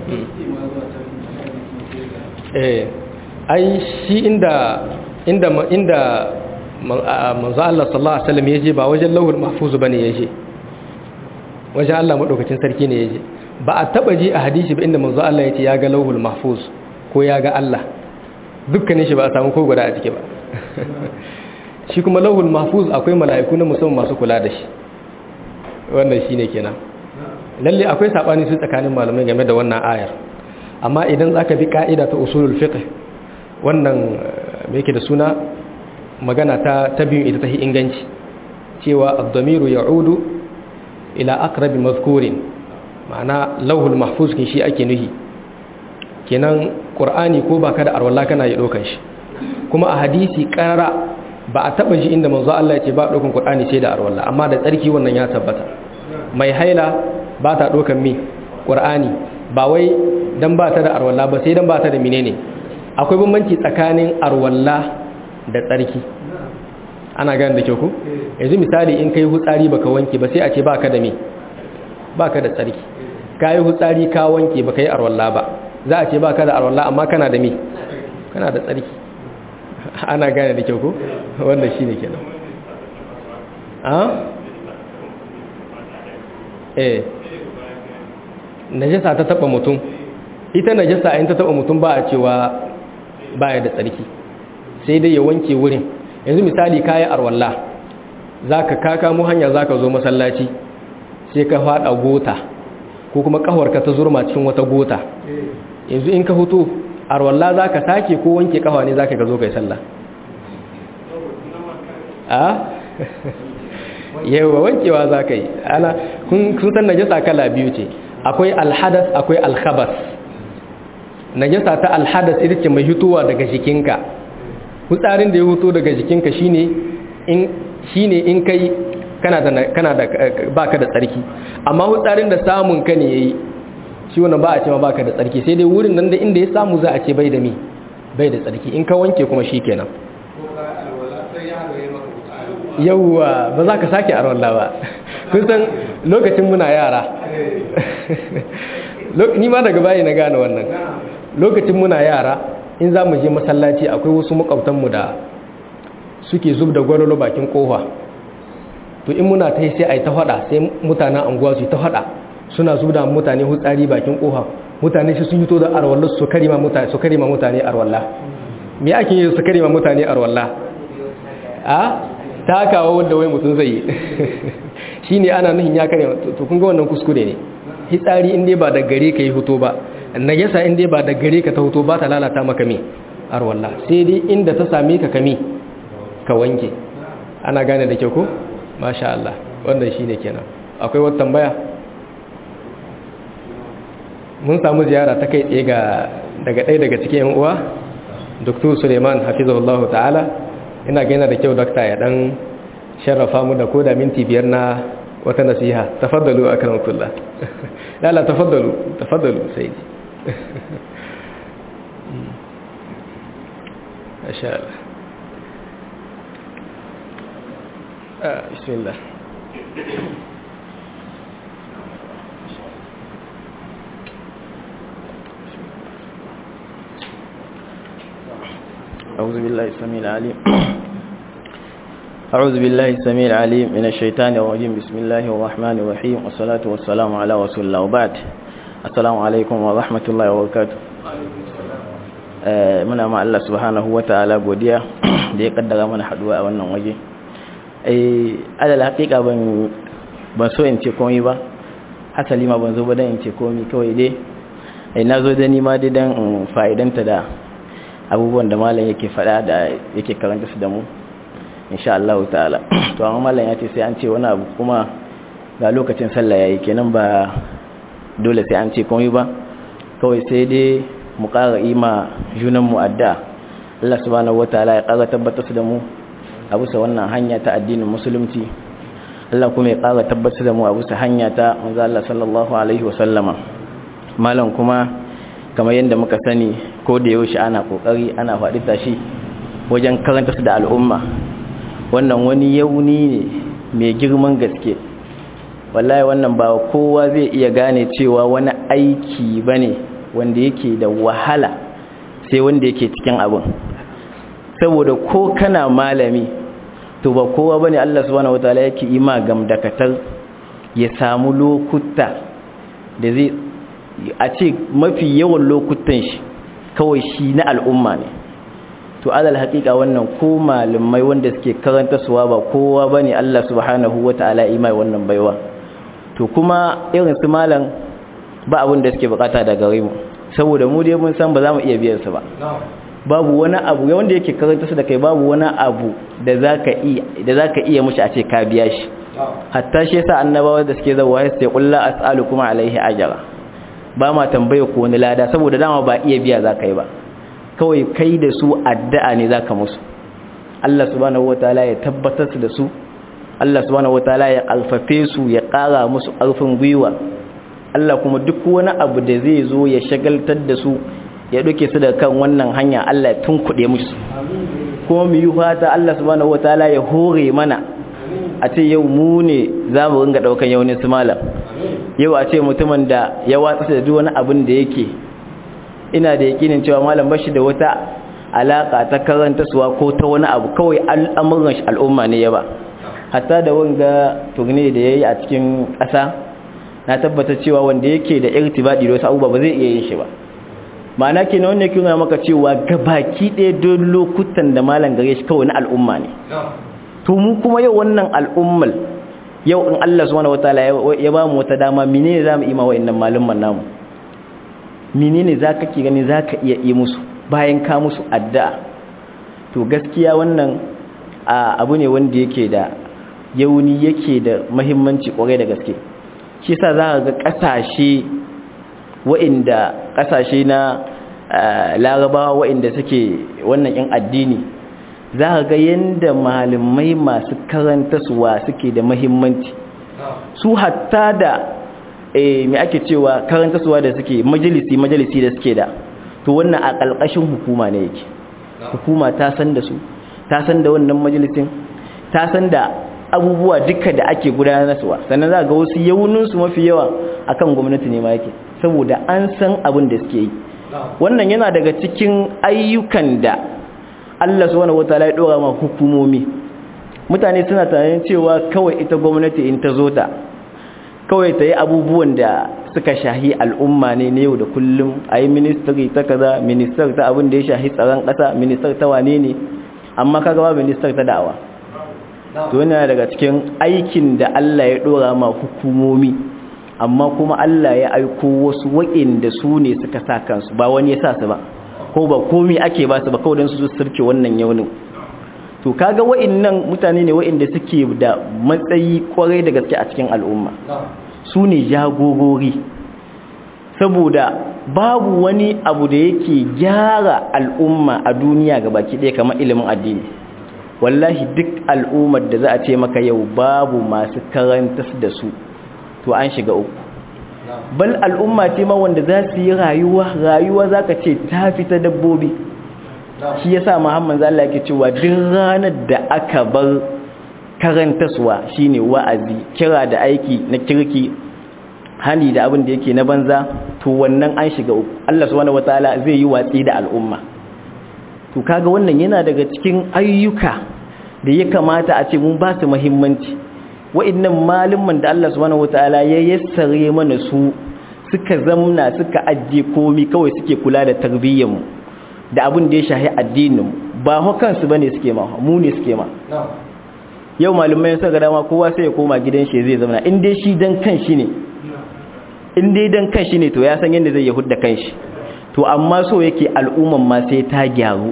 eh ai shi inda inda inda manzo Allah sallallahu alaihi wasallam yaje ba wajen lauhul mahfuz bane yaje wajen Allah madaukakin sarki ne yaje ba a taba ji a hadisi ba inda manzo Allah yace ya ga lauhul mahfuz ko ya ga Allah dukkanin shi ba a samu ko guda a ciki ba shi kuma lauhul mahfuz akwai mala'iku na musamman masu kula da shi wannan shine kenan lalle akwai sabani su tsakanin malamai game da wannan ayar amma idan zaka bi ka'ida ta usulul fiqh wannan me yake da suna magana ta ta biyu ita ta inganci cewa ad-damiru ya'udu ila aqrabi mazkurin ma'ana lauhul mahfuz kin shi ake nuhi kenan qur'ani ko baka da arwalla kana yi dokan shi kuma a hadisi karara ba a taba ji inda manzo Allah ya ce ba dokan qur'ani sai da arwalla amma da tsarki wannan ya tabbata mai haila ba ta dokan mi qur'ani ba wai dan ba ta da arwalla ba sai dan ba ta da menene akwai bambanci tsakanin arwalla da tsarki ana gane da kyau ku yanzu misali in kai hutsari baka wanke ba sai a ce baka da me baka da tsarki kai hutsari ka wanke baka yi arwalla ba za a ce baka da arwalla amma kana da me kana da tsarki ana gane da kyau ku wannan shine kenan a eh najasa ta taba mutum ita najasa in ta taba mutum ba a cewa baya da tsarki sai dai ya wanke wurin yanzu misali kayi arwalla zaka kaka mu hanya zaka zo masallaci sai ka fada gota ko kuma kafarka ta zurma cikin wata gota yanzu in ka huto arwalla zaka sake ko wanke kafa ne zaka ga zo kai sallah a yawa wankewa zaka yi ana kun san najasa kala biyu ce akwai alhadas akwai alkhabas najasa ta alhadas ita ce mai hutuwa daga jikinka hutsarin da ya hutu daga jikinka shine in shine in kai kana da kana da baka da tsarki amma hutsarin da samun ka ne yayi shi wannan ba a ce ma baka da tsarki sai dai wurin nan da inda ya samu za a ce bai da mi bai da tsarki in ka wanke kuma shikenan yawwa ba za ka sake arwallah ba kun san lokacin muna yara ni ma daga bayi na gane wannan lokacin muna yara in za mu je masallaci akwai wasu makwabtanmu da suke zub da gwarolo bakin kofa to in muna ta yi sai a yi ta hada sai mutanen anguwa su yi ta hada suna zub da mutane hutsari bakin kofa mutane shi sun yi to da arwallah su karima mutane su karima mutane arwallah me ake yi su karima mutane arwallah a takawa wanda wai mutum zai yi shine ana nuhin ya karima to kun ga wannan kuskure ne hitsari in dai ba da gare ka yi hoto ba najasa in dai ba da gare ka ta hoto ba ta lalata maka me arwallah sai dai inda ta same ka kame ka wanke ana gane da kyau ko masha Allah wannan shine kenan akwai wata tambaya mun samu ziyara ta kai tsaye ga daga ɗaya daga cikin yan uwa Dr. Suleiman hafizahullahu ta'ala ina ga yana da kyau dokta ya dan sharrafa mu da koda minti biyar na wata nasiha tafaddalu akramakullah la la tafaddalu tafaddalu sayyidi masha Allah ah bismillah أعوذ بالله السميع العليم أعوذ بالله السميع العليم من الشيطان الرجيم بسم الله الرحمن الرحيم والصلاة والسلام على رسول الله وبعد السلام عليكم ورحمة الله وبركاته muna ma Allah subhanahu wa ta'ala godiya da ya kaddara mana haduwa a wannan waje eh alal haqiqa ban ban so in ce komai ba hasali ma ban zo ba dan in ce komai kawai dai eh nazo da ni ma dai dan fa'idanta da abubuwan da malam yake faɗa da yake karanta su da mu insha Allah ta'ala to amma malam ya ce sai an ce wani abu kuma ga lokacin sallah yayi kenan ba dole sai an ce komai ba kawai sai dai mu ƙara ima junan mu adda Allah subhanahu wataala ya ƙara tabbatar da mu a bisa wannan hanya ta addinin musulunci Allah kuma ya ƙara tabbatar da mu a bisa hanya ta manzo Allah sallallahu alaihi wa sallama malam kuma kamar yadda muka sani ko da yaushe ana kokari ana faɗi tashi wajen karanta su da al'umma wannan wani yauni ne mai girman gaske wallahi wannan ba kowa zai iya gane cewa wani aiki bane wanda yake da wahala sai wanda yake cikin abin saboda ko kana malami to ba kowa bane Allah subhanahu wataala yake ima gamdakatar ya samu lokuta da zai a ce mafi yawan lokutan shi kawai shi na al'umma ne to alal haƙiƙa wannan ko malamai wanda suke karanta suwa ba kowa bane Allah subhanahu wataala ima wannan baiwa to kuma irin su malam ba abin da suke bukata daga gare mu saboda mu dai mun san ba za mu iya biyan su ba babu wani abu wanda yake karanta su da kai babu wani abu da zaka iya da zaka iya mushi a ce ka biya shi hatta shi yasa annabawa da suke zawa sai qul la as'alukum alaihi ajra ba ma tambaye ko wani lada saboda dama ba iya biya zaka yi ba kawai kai da su addu'a ne zaka musu Allah subhanahu wataala ya tabbatar da su Allah subhanahu wataala ya alfafe su ya ƙara musu ƙarfin gwiwa Allah kuma duk wani abu da zai zo ya shagaltar da su ya duke su da kan wannan hanya Allah ya tunkuɗe musu kuma mu yi fata Allah subhanahu wataala ya hore mana a ce yau mu ne za mu ringa ɗaukan yaunin su malam yau a ce mutumin da ya watsa da duk wani abin da yake ina da yakinin cewa malam bashi da wata alaka ta karanta suwa ko ta wani abu kawai al'amuran shi al'umma ne ya ba hatta da wanga turne da yayi a cikin ƙasa na tabbata cewa wanda yake da irtibadi da wasu abubuwa ba zai iya yin shi ba ma'ana ke na wanda yake nuna maka cewa gabaki ɗaya don lokutan da malam gare shi kawai na al'umma ne to mu kuma yau wannan al'ummal yau in Allah subhanahu wataala ya ba mu wata dama menene zamu yi ma wa'annan malumman namu menene zaka ki gani zaka iya yi musu bayan ka musu addu'a to gaskiya wannan abu ne wanda yake da yauni yake da muhimmanci kwarai da gaske shi yasa za ga kasashe wa'inda kasashe na larabawa wa'inda suke wannan in addini za ga yanda malamai masu karanta suwa suke da muhimmanci su hatta da me ake cewa karanta suwa da suke majalisi majalisi da suke da to wannan a ƙalƙashin hukuma ne yake hukuma ta san da su ta san da wannan majalisin ta san da abubuwa duka da ake gudanarwa sannan za ga wasu yauninsu mafi yawa akan gwamnati ne ma yake saboda an san abin da suke yi wannan yana daga cikin ayyukan da Allah subhanahu wataala ya dora ma hukumomi mutane suna tunanin cewa kawai ita gwamnati in ta zo ta kawai ta yi abubuwan da suka shahi al'umma ne na yau da kullum a yi ministry ta kaza minister ta abin da ya shahi tsaron ƙasa minister ta wane ne amma kaga ba minister ta da'awa to yana daga cikin aikin da Allah ya dora ma hukumomi amma kuma Allah ya aiko wasu waɗanda su ne suka sa kansu ba wani ya sa su ba ko ba komi ake ba su ba kawai don su surke wannan yaunin to kaga waɗannan mutane ne waɗanda suke da matsayi kwarai da gaske a cikin al'umma su ne jagorori saboda babu wani abu da yake gyara al'umma a duniya ga baki ɗaya kamar ilimin addini wallahi duk al'ummar da za a ce maka yau babu masu karantas da su to an shiga uku bal al'umma ce ma wanda za su yi rayuwa rayuwa za ka ce ta fita dabbobi shi ya sa muhammad zalla yake cewa duk ranar da aka bar karantaswa shine wa'azi kira da aiki na kirki hani da abin da yake na banza to wannan an shiga uku Allah subhanahu wataala zai yi watsi da al'umma to kaga wannan yana daga cikin ayyuka da ya kamata a ce mun ba su muhimmanci wa'annan malumman da Allah subhanahu wataala ya yassare mana su suka zamna suka ajje komi kawai suke kula da tarbiyyar mu da abin da ya shahi addinin mu ba hukan su bane suke ma mu ne suke ma yau malumai sun ga dama kowa sai ya koma gidan shi zai zauna in dai shi dan kan shi ne in dai dan kan shi ne to ya san yadda zai ya hudda kan shi to amma so yake al'umman ma sai ta gyaru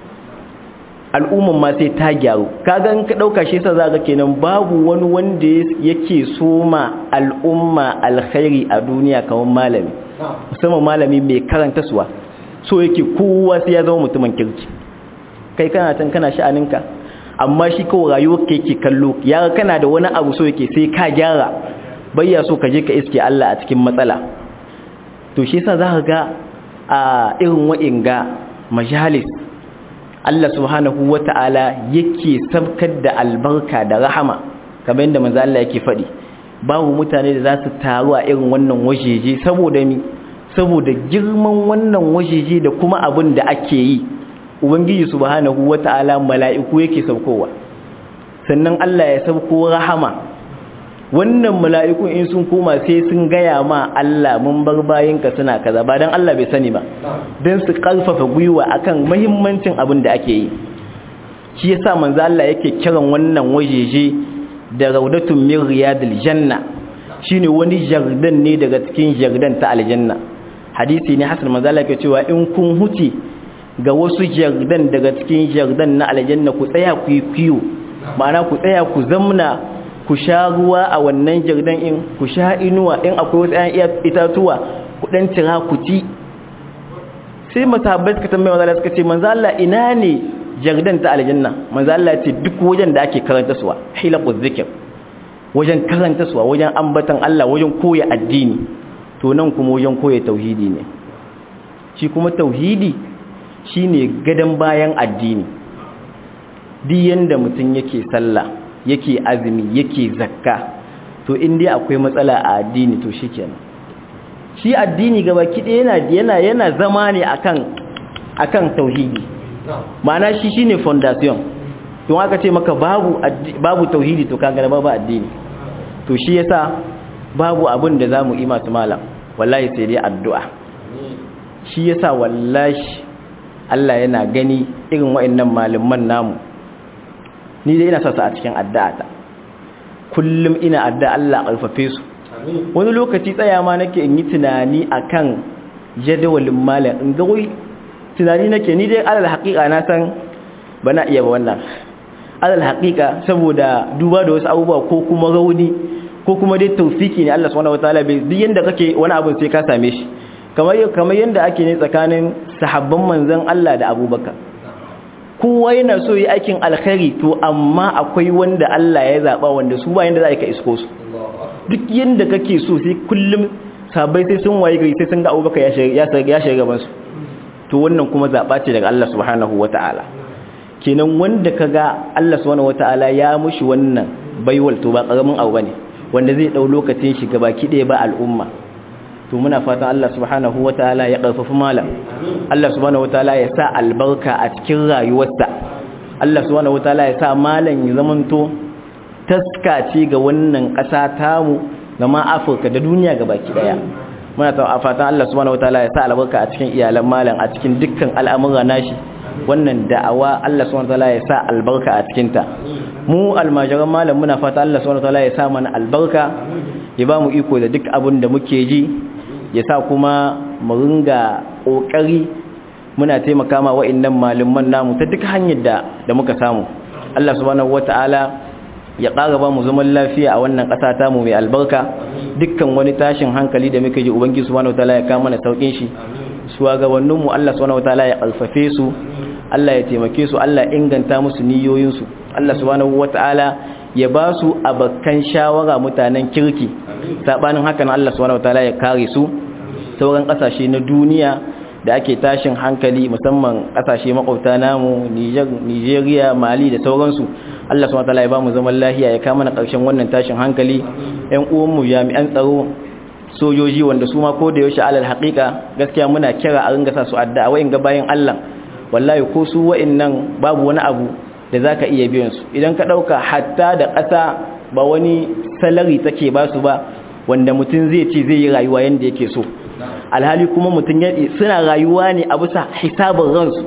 al'umman ma sai ta gyaru kaga in ka dauka shi yasa zaka kenan babu wani wanda yake soma al'umma alkhairi a duniya kamar malami musamman malami mai karanta suwa so yake kowa sai ya zama mutumin kirki kai kana tan kana sha'aninka amma shi kawai rayuwar ka yake kallo ya kana da wani abu so yake sai ka gyara bayya so ka je ka iske Allah a cikin matsala to shi yasa zaka ga a irin wa'inga majalis Allah subhanahu wata'ala yake sabkar da albarka da rahama kamar yadda manzo Allah yake faɗi babu mutane da za su taru a irin wannan wajeje saboda mi saboda girman wannan wajeje da kuma abin da ake yi ubangiji subhanahu wata'ala mala'iku yake saukowa sannan Allah ya sauko rahama wannan mala'ikun in sun koma sai sun gaya ma Allah mun bar bayinka suna kaza ba dan Allah bai sani ba dan su karfafa gwiwa akan muhimmancin abin da ake yi shi yasa manzo Allah yake kiran wannan wajeje da raudatun min riyadil janna shine wani jardan ne daga cikin jardan ta aljanna hadisi ne hasan manzo Allah yake cewa in kun huce ga wasu jardan daga cikin jardan na aljanna ku tsaya ku yi kiyo ma'ana ku tsaya ku zamna ku sha ruwa a wannan jardan in ku sha inuwa in akwai wasu ƴan itatuwa ku dan tira ku ci sai masahabbai suka tambaye manzo Allah suka ce manzo Allah ina ne jardan ta aljanna manzo Allah ya ce duk wajen da ake karanta suwa hilaquz zikr wajen karanta suwa wajen ambatan Allah wajen koya addini to nan kuma wajen koya tauhidi ne shi kuma tauhidi shine gadan bayan addini duk yanda mutum yake sallah yake azumi yake zakka to in dai akwai matsala a addini to shikenan shi addini gaba kide yana yana yana zama ne akan akan tauhidi ma'ana shi shine foundation don aka ce maka babu babu tauhidi to kaga babu addini to shi yasa babu abin da zamu yi masu malam wallahi sai dai addu'a shi yasa wallahi Allah yana gani irin waɗannan malaman namu ni dai ina sasa a cikin addu'ata kullum ina addu'a Allah alfafe su wani lokaci tsaya ma nake in yi tunani akan jadawalin malam in ga wai tunani nake ni dai alal haƙiƙa na san bana iya ba wannan alal haƙiƙa saboda duba da wasu abubuwa ko kuma rauni ko kuma dai taufiki ne Allah subhanahu wataala bai duk yanda kake wani abu sai ka same shi kamar kamar yanda ake ne tsakanin sahabban manzon Allah da Abubakar kowa yana so yi aikin alkhairi to amma akwai wanda Allah ya zaba wanda su ba yanda za ka isko su duk yanda kake so sai kullum sabai sai sun waye gari sai sun ga Abubakar ya shiga ya shiga gaban su to wannan kuma zaba ce daga Allah subhanahu wataala kenan wanda kaga Allah subhanahu wataala ya mushi wannan baiwal to ba karamin abu bane wanda zai dau lokacin shi gabaki ɗaya ba al'umma to muna fatan Allah subhanahu wataala ya karfafa malam Allah subhanahu wataala ya sa albarka a cikin rayuwarsa Allah subhanahu wataala ya sa malam ya zamanto taska ce ga wannan ƙasa tamu ga ma Afirka da duniya gabaki ɗaya muna ta fatan Allah subhanahu wataala ya sa albarka a cikin iyalan malam a cikin dukkan al'amura nashi wannan da'awa Allah subhanahu wataala ya sa albarka a cikin ta mu almajiran malam muna fata Allah subhanahu wataala ya sa mana albarka ya ba mu iko da duk abin da muke ji ya sa kuma mu ringa kokari muna taimaka ma wa'annan malaman namu ta duk hanyar da da muka samu Allah subhanahu wataala ya ƙara ba mu zaman lafiya a wannan ƙasa ta mu mai albarka dukkan wani tashin hankali da muke ji ubangiji subhanahu wataala ya kawo mana saukin shi shugabanninmu Allah subhanahu wataala ya alfafe su Allah ya taimake su Allah inganta musu niyoyinsu Allah subhanahu wata'ala ya ba su abakan shawara mutanen kirki sabanin hakan Allah subhanahu wata'ala ya kare su sauran kasashe na duniya da ake tashin hankali musamman kasashe makwabta namu Nigeria Mali da sauransu Allah subhanahu wata'ala ya ba mu zaman lafiya ya kama na karshen wannan tashin hankali ƴan uwanmu jami'an tsaro sojoji wanda su ma ko da yaushe alal haƙiƙa gaskiya muna kira a ringa sa su addu'a wa'in ga bayan Allah wallahi ko su wa'annan babu wani abu da zaka iya biyan su idan ka dauka hatta da ƙasa ba wani salari take ba su ba wanda mutum zai ce zai yi rayuwa yanda yake so alhali kuma mutum ya suna rayuwa ne a bisa hisabin ransu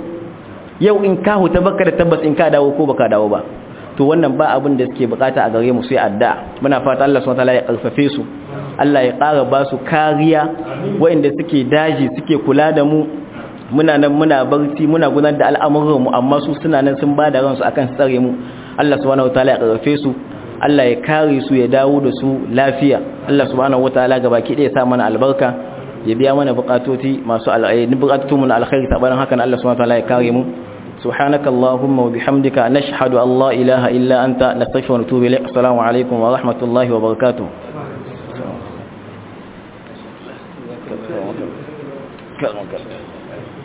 yau in ka huta baka da tabbas in ka dawo ko baka dawo ba to wannan ba abin da suke bukata a gare mu sai addu'a muna fata Allah subhanahu wataala ya karfafe su Allah ya ƙara ba su kariya waɗanda suke daji suke kula da mu muna nan muna barci muna gudanar da al'amuran mu amma su suna nan sun bada ransu akan tsare mu Allah subhanahu wataala ya karfafe su Allah ya kare su ya dawo da su lafiya Allah subhanahu wataala gabaki ɗaya ya sa mana albarka ya biya mana bukatoti masu al'ayi bukatotun mu na alkhairi tabarin hakan Allah subhanahu wataala ya kare mu سبحانك اللهم وبحمدك نشهد أن لا إله إلا أنت نستغفرك ونتوب إليك السلام عليكم ورحمة الله وبركاته كرمك